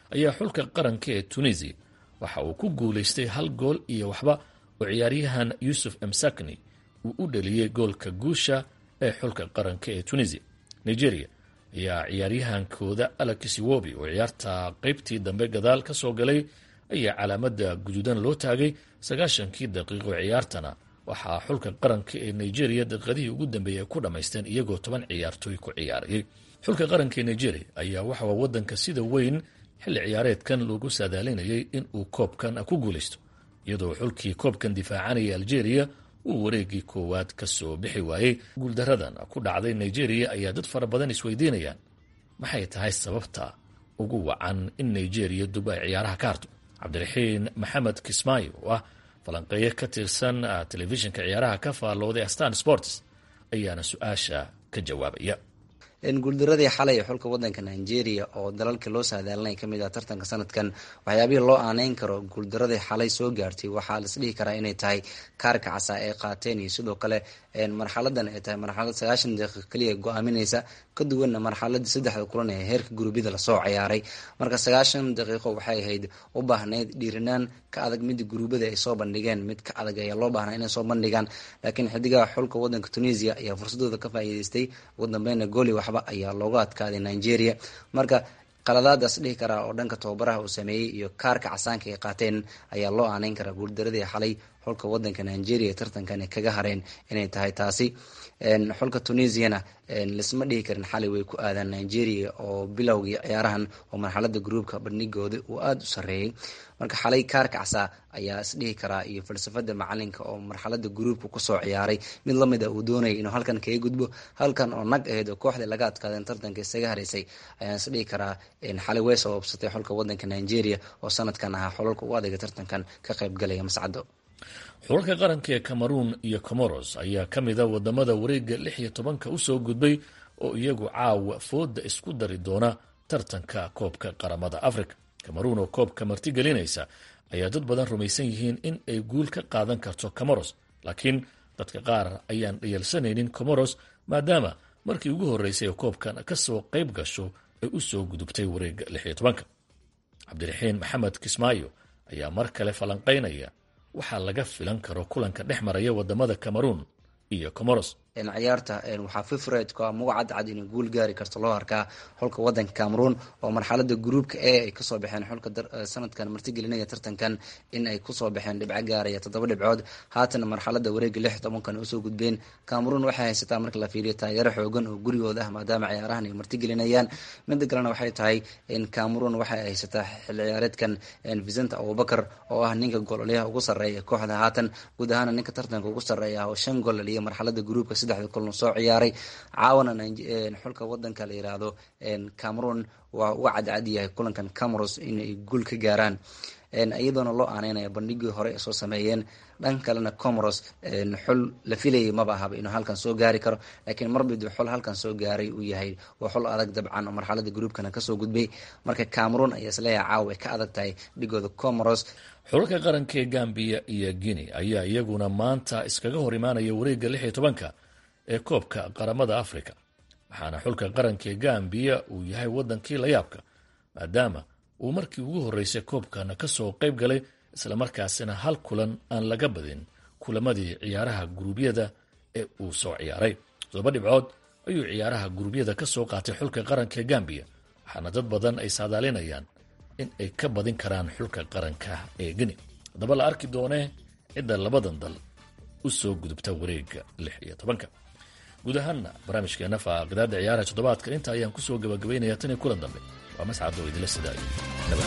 ayaa xulka qaranka ee tunisia waxa uu ku guulaystay hal gool iyo waxba oo ciyaaryahan yuusuf emsakni uu u dhaliyey goolka guusha ee xulka qaranka ee tunisia nigeria ayaa ciyaaryahankooda alex iwobi oo ciyaarta qeybtii dambe gadaal ka soo galay ayaa calaamada guduudan loo taagay sagaashankii daqiiqo ciyaartana waxaa xulka qaranka ee nigeria daqiiqadihii ugu dambeeyay ay ku dhammaysteen iyagoo toban ciyaartooy ku ciyaarayay xulka qaranka ee nigeria ayaa waxaa wadanka sida weyn xilli ciyaareedkan loogu saadaalinayay in uu koobkan ku guulaysto iyadoo xulkii koobkan difaacanaya algeria uu wareegii koowaad ka soo bixi waayey guuldaradan ku dhacday nigeria ayaa dad fara badan isweydiinayaan maxay tahay sababta ugu wacan in nigeria dub ay ciyaaraha ka harto cabdiraxiin maxamed kismaayo oo ah falanqeeye ka tirsan telefishinka ciyaaraha ka faallooday astan sports ayaana su-aasha ka jawaabaya guuldaradii xalay ee xulka wadanka nigeria oo dalalka loo saadaalinaya kamid ah tartanka sanadkan waxyaabihii loo aaneyn karo guuldaradii xalay soo gaartay waxaa lasdhihi karaa inay tahay kaarka casa ay qaateen iyo sidoo kale marxaladan ay tahay marxalad sagaashan daqiiq kaliya go-aamineysa ka duwanna marxaladii saddexda kulan ee heerka gurubyada lasoo ciyaaray marka sagaashan daqiiqo waxay ahayd u baahnayd dhiirinaan ka adag mida guruubada ay soo bandhigeen mid ka adag ayaa loo baahnaa inay soo bandhigaan laakiin xidigaha xulka wadanka tunisia ayaa fursadooda ka faa'iideystay ugu dambeyna gooli waxba ayaa looga adkaaday nigeria marka qaladaadaas dhihi karaa oo dhanka tababaraha uu sameeyey iyo kaarka casaanka ay qaateen ayaa loo aaneyn karaa guuldaradii xalay xulka wadanka nigeria ee tartankan kaga hareen inay tahay taasi xulka tunisiana lisma dhihi karin xalay way ku aadaan nigeria oo bilowgii ciyaarahan oo marxalada gruubka bandhigooda uu aada u sareeyay marka xalay kaarka casaa ayaa isdhihi karaa iyo falsafada macalinka oo marxalada gruubka kusoo ciyaaray mid lamid a uu doonayay inuu halkan kaga gudbo halkan oo nag ahayd oo kooxdii laga adkaadeen tartanka isaga haraysay ayaan isdhihi karaa xalay way sababsatay xulka wadanka nigeria oo sanadkan ahaa xolalka u adayga tartankan ka qaybgalaya mascado xulalka qaranka ee cameroon iyo comoros ayaa ka mid a wadamada wareega lix iyo tobanka usoo gudbay oo iyagu caawa fooda isku dari doona tartanka koobka qaramada africa cameroon oo koobka martigelinaysa ayaa dad badan rumaysan yihiin in ay guul ka qaadan karto comoros laakiin dadka qaar ayaan dhayalsanaynin comoros maadaama markii ugu horreysay ee koobkan kasoo qayb gasho ay usoo gudubtay wareega lix iyo tobanka cabdiraxiin maxamed kismaayo ayaa mar kale falanqaynaya waxaa laga filan karo kulanka dhex maraya wadamada cameroon iyo comoros ciyaarta waxaa fifredka muga cadcad inay guul gaari karto loo arkaa xulka wadanka cameroon oo marxalada gruubka e ay kasoo baxeen xulka sanadkan martigelinaya tartankan in ay kusoo baxeen dhibco gaaraya toddoba dhibcood haatana marxalada wareega lix tobankan usoo gudbeen cameroon waxay haysataa marka la fiiriyo taageero xoogan oo gurigooda ah maadaama ciyaarahan ay martigelinayaan mida kalena waxay tahay cameroon waxay haysataa xil ciyaareedkan vicenta abubakar oo ah ninka gololyaha ugu sareeya kooxda haatan guud ahaana ninka tartanka ugu sareeya oo shan gol dhaliya marxalada gruubka saddexda kulan soo ciyaaray caawana xulka wadanka la yiraahdo cameroon waa uga cadcad yahay kulankan cameros inay guul ka gaaraan iyadoona loo aaneynaya bandhigii hore ay soo sameeyeen dhan kalena comoros xul la filayay maba ahaba inuu halkan soo gaari karo laakiin marbiduu xul halkan soo gaaray uu yahay waa xul adag dabcan oo marxalada gruubkana kasoo gudbay marka cameroon ayaa isleeyahay caawa ay ka adag tahay dhigooda comoros xulalka qaranka ee gambiya iyo guinea ayaa iyaguna maanta iskaga hor imaanaya wareegga lix iyo tobanka ee koobka qaramada africa waxaana xulka qaranka ee gambiya uu yahay wadankii layaabka maadaama uu markii ugu horreysay koobkana kasoo qayb galay islamarkaasina hal kulan aan laga badin kulamadii ciyaaraha guruubyada ee uu soo ciyaaray todoba dhibcood ayuu ciyaaraha guruubyada ka soo qaatay xulka qaranka ee gambiya waxaana dad badan ay saadaalinayaan in ay ka badin karaan xulka qaranka ee geni haddaba la arki doonee cidda labadan dal u soo gudubta wareega lix iyo tobanka guud ahaanna barnaamijkeena faaqidaada ciyaaraha toddobaadka inta ayaan kusoo gabagabaynaya tan iyo kulan dambe waa mascad oo idinla sidaayo nabad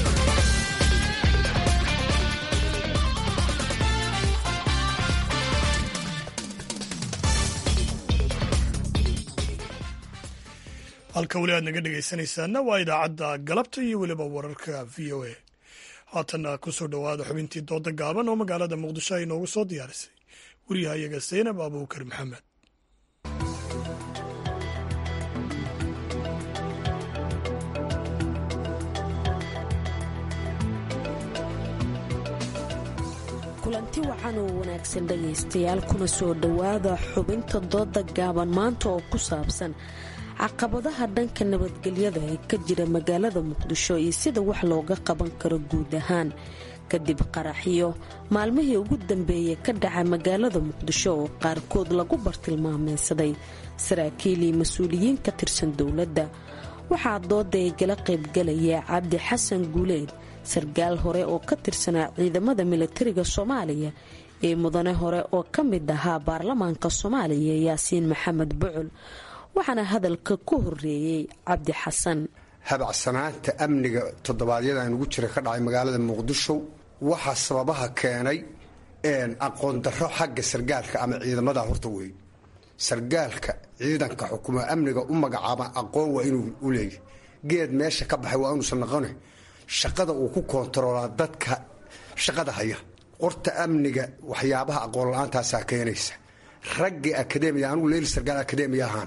halka weli aad naga dhegaysanaysaana waa idaacadda galabta iyo weliba wararka v o a haatanna kusoo dhowaada xubintii dooda gaaban oo magaalada muqdisho ay noogu soo diyaarisay wariyahayaga saynab abuukar maxamed kulanti wacan oo wanaagsan dhegaystayaal kuna soo dhowaada xubinta dooda gaaban maanta oo ku saabsan caqabadaha dhanka nabadgelyada ee ka jira magaalada muqdisho iyo sida wax looga qaban karo guud ahaan kadib qaraxyo maalmihii ugu dambeeyay ka dhacay magaalada muqdisho oo qaarkood lagu bartilmaameysaday saraakiil iyo mas-uuliyiin ka tirsan dowladda waxaa dooda ay gala qaybgalaya cabdi xasan guuleed sarkaal hore oo ka tirsanaa ciidamada milatariga soomaaliya ee mudane hore oo ka mid ahaa baarlamaanka soomaaliya yaasiin maxamed bucul waxaana hadalka ku horeeyey cabdi xasan habacsanaanta amniga toddobaadyadaan ugu jira ka dhacay magaalada muqdisho waxaa sababaha keenay aqoon darro xagga sargaalka ama ciidamada horta wey sargaalka ciidanka xukuma amniga u magacaaba aqoon waa inuu u leeyahy geed meesha ka baxay waa inuusan noqone shaqada uu ku koontaroolaa dadka shaqada haya qorta amniga waxyaabaha aqoon la-aantaasaa keenaysa raggii akademiya anugu leyli sargaal akademiya ahaana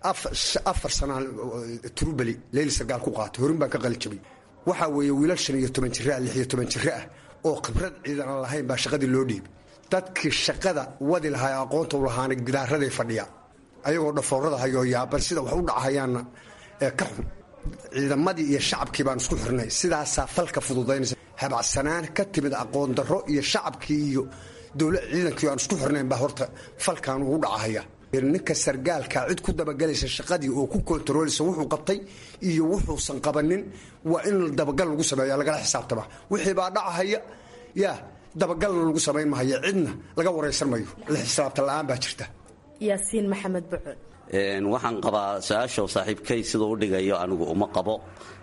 afar sanaan trubeli leyli sargaal ku qaatay horin baan ka qalijabay waxaa weeye wiilal shan iyo toban jira lix iyo toban jiro ah oo khibrad ciidan aan lahayn baa shaqadii loo dhiibay dadkii shaqada wadi lahaa aqoonta u lahaana gidaaraday fadhiya ayagoo dhafoorada hayoo yaaban sida wax u dhacahayaanna ee ka xun ciidamadii iyo shacabkii baan isku xirnay sidaasaa falka fududaynaysa habacsanaan ka timid aqoon darro iyo shacabkii iyo dowla ciidankii aan isku xirnayn baa horta falkan ugu dhacahaya ninka sargaalka cid ku dabagelaysa shaqadii oo ku kontarooleysa wuxuu qabtay iyo wuxuusan qabanin waa in dabagal lagu sameeya lagala xisaabtama wixii baa dhacahaya yaa dabagalna lagu samayn mahayo cidna laga waraysan mayo la xisaabta la-aan baa jirta yaasiin maxamed bucul waxaan qabaa su-aasha saaxiibkay siduu u dhigayo anigu uma qabo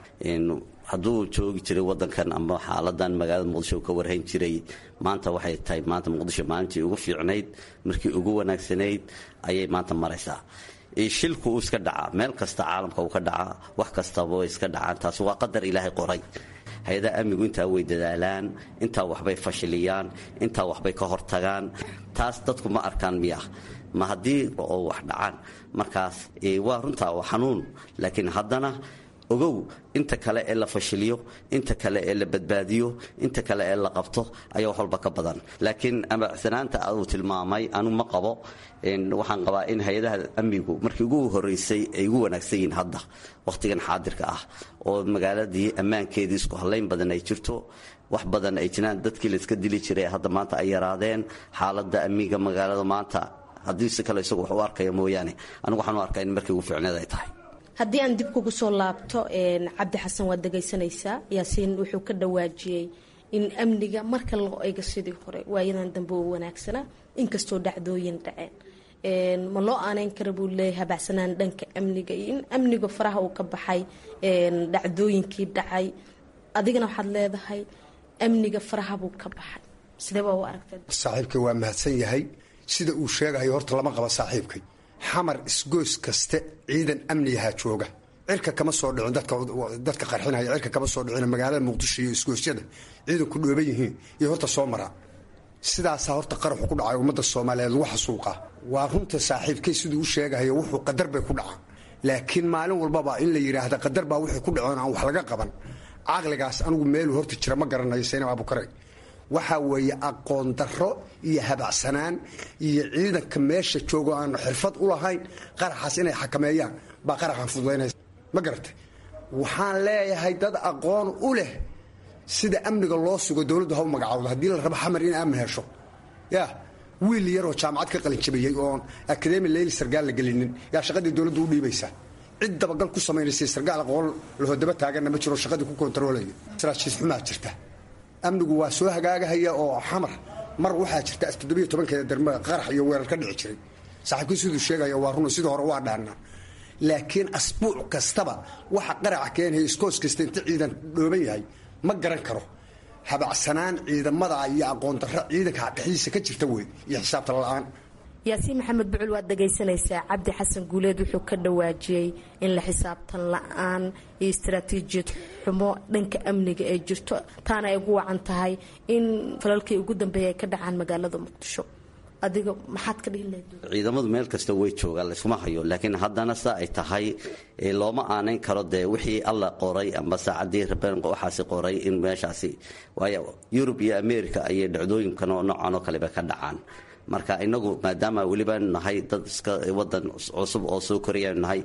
hadduu joogi jiray wadankan ama xaaladan magaalada muqdisho ka warhayn jiray maanta waxay tahay maanta muqdisho maalintii ugu fiicnayd markii ugu wanaagsanayd ayay maanta maraysaa shilku uu iska dhacaa meel kasta caalamka uu ka dhacaa wax kastaba way iska dhacaan taasi waa qadar ilaahay qoray hay-adaha amnigu intaa way dadaalaan intaa waxbay fashiliyaan intaa waxbay ka hortagaan taas dadku ma arkaan miya ma haddii oo wax dhacaan markaas waa runtaa waa xanuun laakiin haddana ogow inta kale ee la fashiliyo inta kale ee la badbaadiyo inta kale ee la qabto ayaa wax walba ka badan laakiin amacsanaanta uu tilmaamay anu ma qabo waxaan qabaa in hay-adaha amnigu markii ugu horeysay ay ugu wanaagsan yihiin hadda wakhtigan xaadirka ah oo magaaladii ammaankeedii isku hallayn badan ay jirto wax badan ay jiraan dadkii layska dili jiray hadda maanta ay yaraadeen xaaladda amniga magaalada maanta haddii si kale isagu wax u arkaya mooyaane anigu waxaan u arkaa in markii ugu fiicneed ay tahay haddii aan dib kugu soo laabto cabdi xasan waad dhegaysanaysaa yaasiin wuxuu ka dhawaajiyey in amniga marka loo eego sidii hore waayadan dambe oo wanaagsanaa inkastoo dhacdooyin dhaceen ma loo aaneyn kara buu leeyahay habacsanaan dhanka amniga iyo in amniga faraha uu ka baxay dhacdooyinkii dhacay adigana waxaad leedahay amniga faraha buu ka baxay sidee baa u aragtay saaxiibkay waa mahadsan yahay sida uu sheegayo horta lama qaba saaxiibkay xamar isgoys kaste ciidan amnigahaa jooga cirka kama soo dhicin dadka qarxinaya cirka kama soo dhicin magaalada muqdisho iyo isgoysyada ciidanku dhooban yihiin iyo horta soo maraa sidaasaa horta qaraxu ku dhacay ummadda soomaaliyeed lagu xasuuqa waa runta saaxiibkay siduu u sheegahayo wuxuu qadar bay ku dhacaan laakiin maalin walbaba in la yidhaahda qadar baa wixii ku dhacoon aan wax laga qaban caqligaas anigu meeluu horta jira ma garanayo saynab abukare waxaa weeye aqoon darro iyo habacsanaan iyo ciidanka meesha joogo aan xirfad u lahayn qaraxaas inay xakameeyaan baa qaraxan fududaynaysa ma garatay waxaan leeyahay dad aqoon u leh sida amniga loo sugo dowladdu ha u magacawdo haddii la rabo xamar in aamin hesho ya wiil yaroo jaamacad ka qalinjabiyey oon akademi leyli sargaal la gelinin yaa shaqadii dowladdu u dhiibaysaa cid dabagal ku samaynaysa sargaal aqoon lahodaba taaganna ma jiro shaqadii ku kontaroolaya saraajiis xumaa jirta amnigu waa soo hagaagahaya oo xamar mar waxaa jirta toddobiyo tobankeeda darmada qarax iyo weerar ka dhici jiray saaxiibkii siduu sheegaya waa run sidii hore waa dhaanaa laakiin asbuuc kastaba waxa qaraca keenaya iskoos kasta inta ciidan dhooban yahay ma garan karo habacsanaan ciidamada iyo aqoon darro ciidanka dhexdiisa ka jirta wey iyo xisaabta la-aan yaasiin maxamed bucul waad dhagaysanaysaa cabdi xasan guuleed wuxuu ka dhawaajiyey in la xisaabtan la-aan iyo istaraatiijiyad xumo dhanka amniga ay jirto taana ay ugu wacan tahay in falalkii ugu dambeeya ay ka dhacaan magaalada muqdisho adiga maxaad ka dhihi lahayd ciidamadu meel kasta way joogaan layskuma hayo laakiin haddana saa ay tahay looma aanayn karo dee wixii alla qoray amba saacadii rabeen waxaasi qoray in meeshaasi waayo yurub iyo america ayay dhacdooyinkan oo noocan oo kaleba ka dhacaan marka inagu maadaama weliba nahay dad iska wadan cusub oo soo korayanu nahay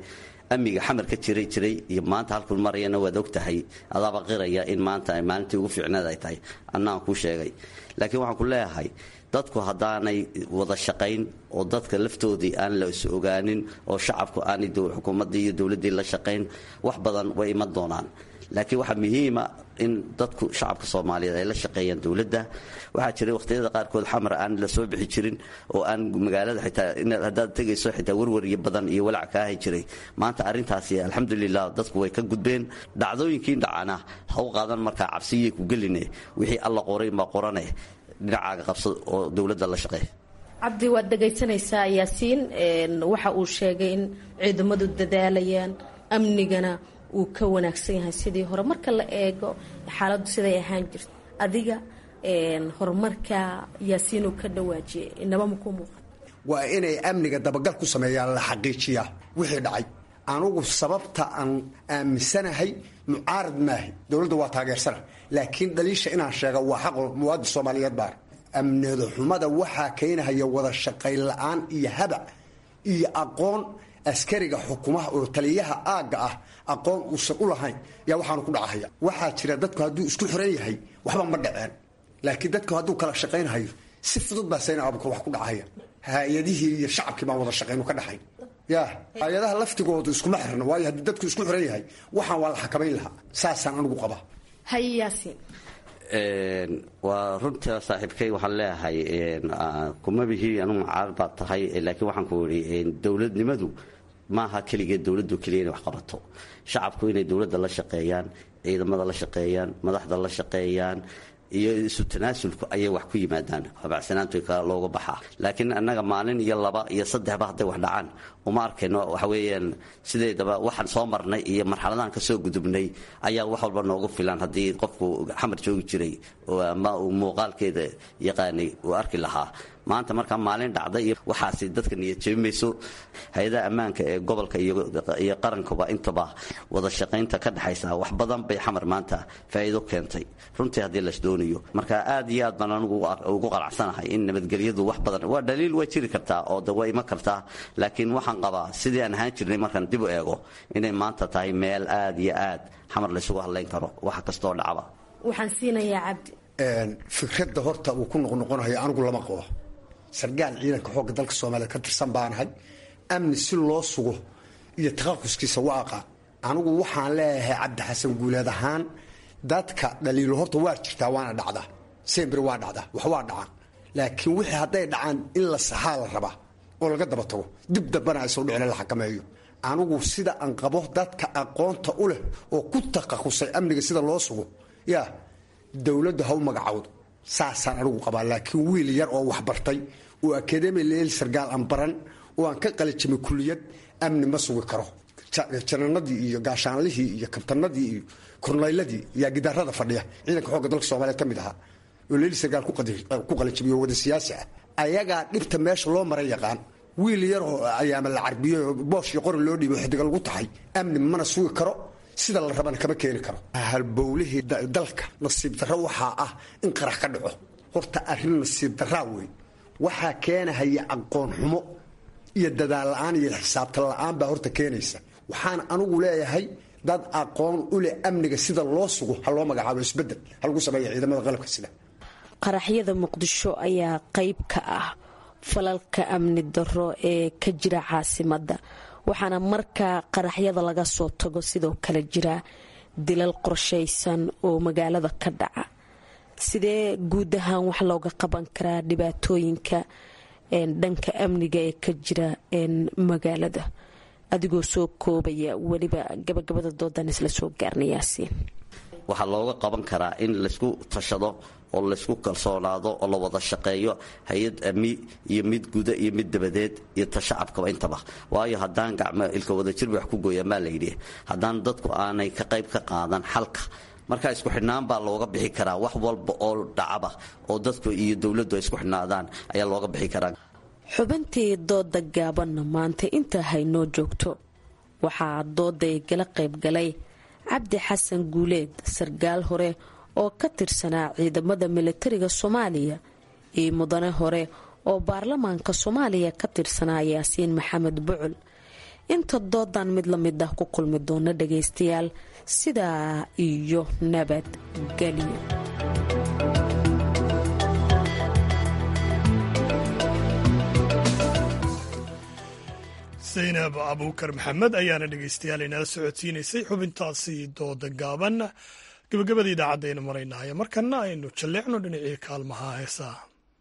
amniga xamar ka jiray jiray iyo maanta halkuu marayana waad og tahay adaaba qiraya in maanta ay maalintii ugu fiicneed ay tahay annaan kuu sheegay laakiin waxaan ku leeyahay dadku haddaanay wada shaqayn oo dadka laftoodii aan la is ogaanin oo shacabku aanay xukuumaddii iyo dowladdii la shaqayn wax badan way iman doonaan laakiin waxaa muhiima in dadku shacabka soomaaliyeed ay la shaqeeyaan dowladda waxaa jiray wakhtiyada qaarkood xamar aan la soo bixi jirin oo aan magaalada xitaa haddaad tegayso xitaa warwaryo badan iyo walaac ka ahi jiray maanta arrintaasi alxamdulilah dadku way ka gudbeen dhacdooyinkii dhacana ha u qaadan markaa cabsiyay ku geline wixii alla qoray ma qorane dhinacaaga qabsa oo dowladda la shaqeey cabdi waad dhegaysanaysaa yaasiin waxa uu sheegay in ciidamadu dadaalayaan amnigana uu ka wanaagsan yahay sidii hore marka la eego xaaladdu siday ahaan jirto adiga horumarka yaasiin uu ka dhawaajiyay inaba makuu muuqan waa inay amniga dabagal ku sameeyaan la xaqiijiyaa wixii dhacay anugu sababta aan aaminsanahay mucaarad maahi dowladda waa taageersana laakiin dhaliisha inaan sheega waa xaq muwaadin soomaaliyeed baar amnida xumada waxaa keenahaya wada shaqayn la-aan iyo habac iyo aqoon askariga xukumaha oo taliyaha aagga ah aqoon uusan u lahayn yaa waxaanu ku dhacahaya waxaa jira dadku hadduu isku xiran yahay waxba ma dhaceen laakiin dadku hadduu kala shaqaynhayo si fudud baa sayna abuka wax ku dhacaya hay-adihii iyo shacabkii baan wada shaqaynu ka dhaxayn ya hay-adaha laftigoodu iskuma xirna waayo haddii dadku isku xiran yahay waxaan waa la xakamayn lahaa saasaan anigu qabaa haye yaasiin waa runta saaxiibkay waxaan leeyahay kuma bihi anugu mucaarad baad tahay laakiin waxaan ku idhi dowladnimadu maaha keligeed dowladdu keliya inay wax qabato shacabku inay dowladda la shaqeeyaan ciidamada la shaqeeyaan madaxda la shaqeeyaan iyo isu tanaasulku ayay wax ku yimaadaan habacsanaantu looga baxaa laakiin annaga maalin iyo laba iyo saddexba hadday wax dhacaan uma arkayno waxa weeyaan sideedaba waxaan soo marnay iyo marxaladahan ka soo gudubnay ayaa wax walba noogu filan haddii qofku xamar joogi jiray ama uu muuqaalkeeda yaqaanay uu arki lahaa maanta markaa maalin dhacda iyo waxaasi dadka niyad jebimayso hay-adaha ammaanka ee gobolka iyo qarankuba intaba wada shaqaynta ka dhexaysa wax badan bay xamar maanta faa'iido keentay runtii haddii las doonayo marka aad iyo aad baan anigu ugu qanacsanahay in nabadgelyadu wax badan waa dhaliil way jiri kartaa oo de way iman kartaa laakiin waxaan qabaa sidii aan ahaan jirnay markaan dib u eego inay maanta tahay meel aad iyo aad xamar laysugu hadlayn karo wax kastoo dhacba waxaan siinayaa cabdi fikradda horta uu ku noqnoqonayo anigu lama qabo sargaal ciidanka xoogga dalka soomaaliya ka tirsan baanahay amni si loo sugo iyo taqaquskiisa waa aqaan anigu waxaan leeyahay cabdi xasan guuleed ahaan dadka dhaliilo horta waa jirtaa waana dhacdaa sembri waa dhacdaa wax waa dhacaan laakiin wixii hadday dhacaan in la saxaa la rabaa oo laga daba tago dib dambana ay soo dhicin la xakameeyo anigu sida aan qabo dadka aqoonta u leh oo ku taqasusay amniga sida loo sugo yaa dowladdu ha u magacowdo saasaan anigu qabaa laakiin wiil yar oo waxbartay oo akademi leel sargaal aan baran oo aan ka qalijimay kuliyad amni ma sugi karo jananadii iyo gaashaanlihii iyo kabtanadii iyo kornayladii yaa gidaarada fadhiya ciidanka xoogga dalka soomaaliyeed ka mid ahaa oo leeli sargaal ku qalijimiyo wada siyaasi ah ayagaa dhibta meesha loo maran yaqaan wiil yar oo ayaama la carbiyo boosh iyo qori loo dhiibo xidiga lagu tahay amni mana sugi karo sida la rabana kama keeni karo halbowlihii dalka nasiib darro waxaa ah in qarax ka dhaco horta arrin nasiib darraa wey waxaa keenahaya aqoon xumo iyo dadaal la-aan iyo xisaabtan la-aan baa horta keenaysa waxaan anigu leeyahay dad aqoon u leh amniga sida loo sugo ha loo magacaabo isbedel ha lagu sameeya ciidamada qalabka sida qaraxyada muqdisho ayaa qayb ka ah falalka amni darro ee ka jira caasimadda waxaana markaa qaraxyada laga soo tago sidoo kale jira dilal qorshaysan oo magaalada ka dhaca sidee guud ahaan wax looga qaban karaa dhibaatooyinka dhanka amniga ee ka jira magaalada adigoo soo koobaya weliba gabagabada doodan isla soo gaarna yaasiin waxaa looga qaban karaa in laysku tashado oo laysku kalsoonaado oo la wada shaqeeyo hay-ad ami iyo mid guda iyo mid dabadeed iyo ta shacabkaba intaba waayo haddaan gacmo ilka wadajirba wax ku gooyaa maa layidhi haddaan dadku aanay ka qayb ka qaadan xalka markaa isku xidhnaan baa looga bixi karaa wax walba oo dhacaba oo dadku iyo dowladdu ay isku xidhnaadaan ayaa looga bixi karaa xubintii dooda gaabanna maanta intaa haynoo joogto waxaa dooday gala qaybgalay cabdi xasan guuleed sargaal hore oo ka tirsanaa ciidamada militariga soomaaliya iyo mudane hore oo baarlamaanka soomaaliya ka tirsanaa yaasiin maxamed bucul inta doodan mid la mid ah ku kulmi doona dhagaystayaal sidaa iyo nabadgelyo zaynab abuukar maxamed ayaana dhegaystayaal inala socodsiinaysay xubintaasi dooda gaaban gabagabada idaacadaynu maraynaayo markana aynu jalleecno dhinacii kaalmaha heesaa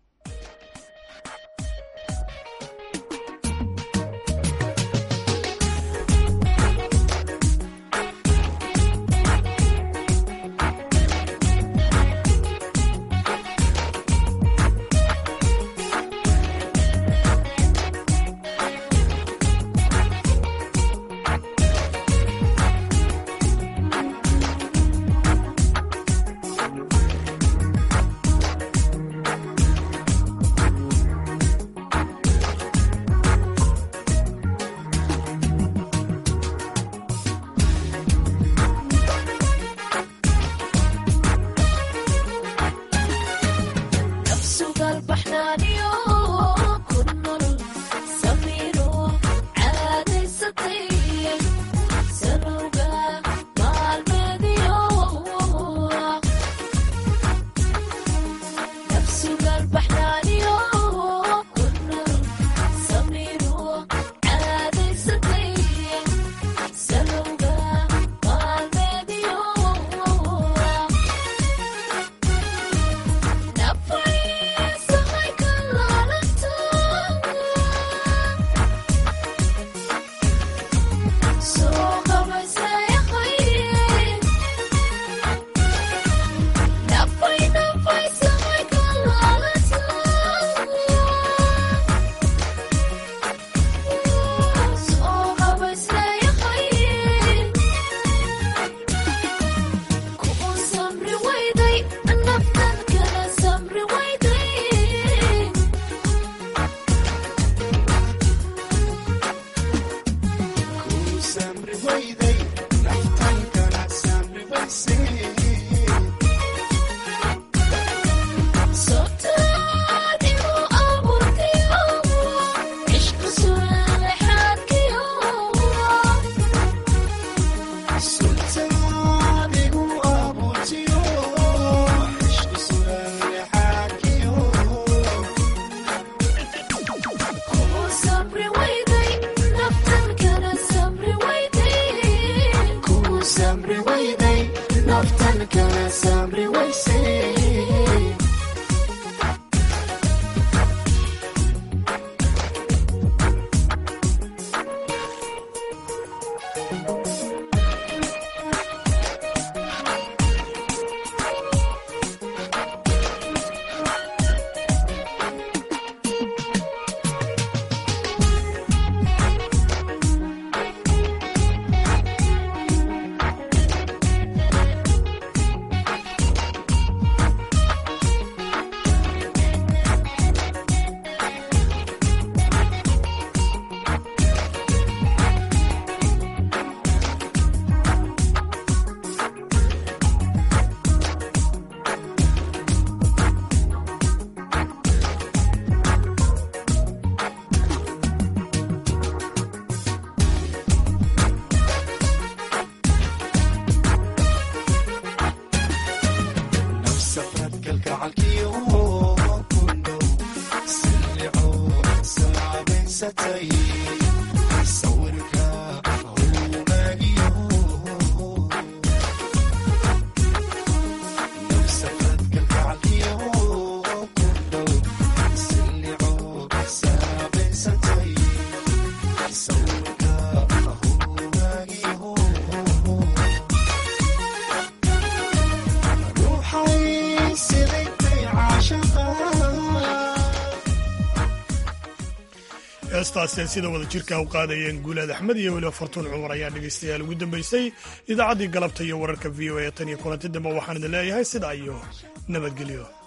heestaaseen sida wada jirka u qaadayeen guulaad axmed iyo weliba fartuun cumar ayaa dhegaystayaal ugu dambaysay idaacaddii galabta iyo wararka v o a tan iyo kulanti dambe waxaan idin leeyahay sidaa iyo nabadgelyo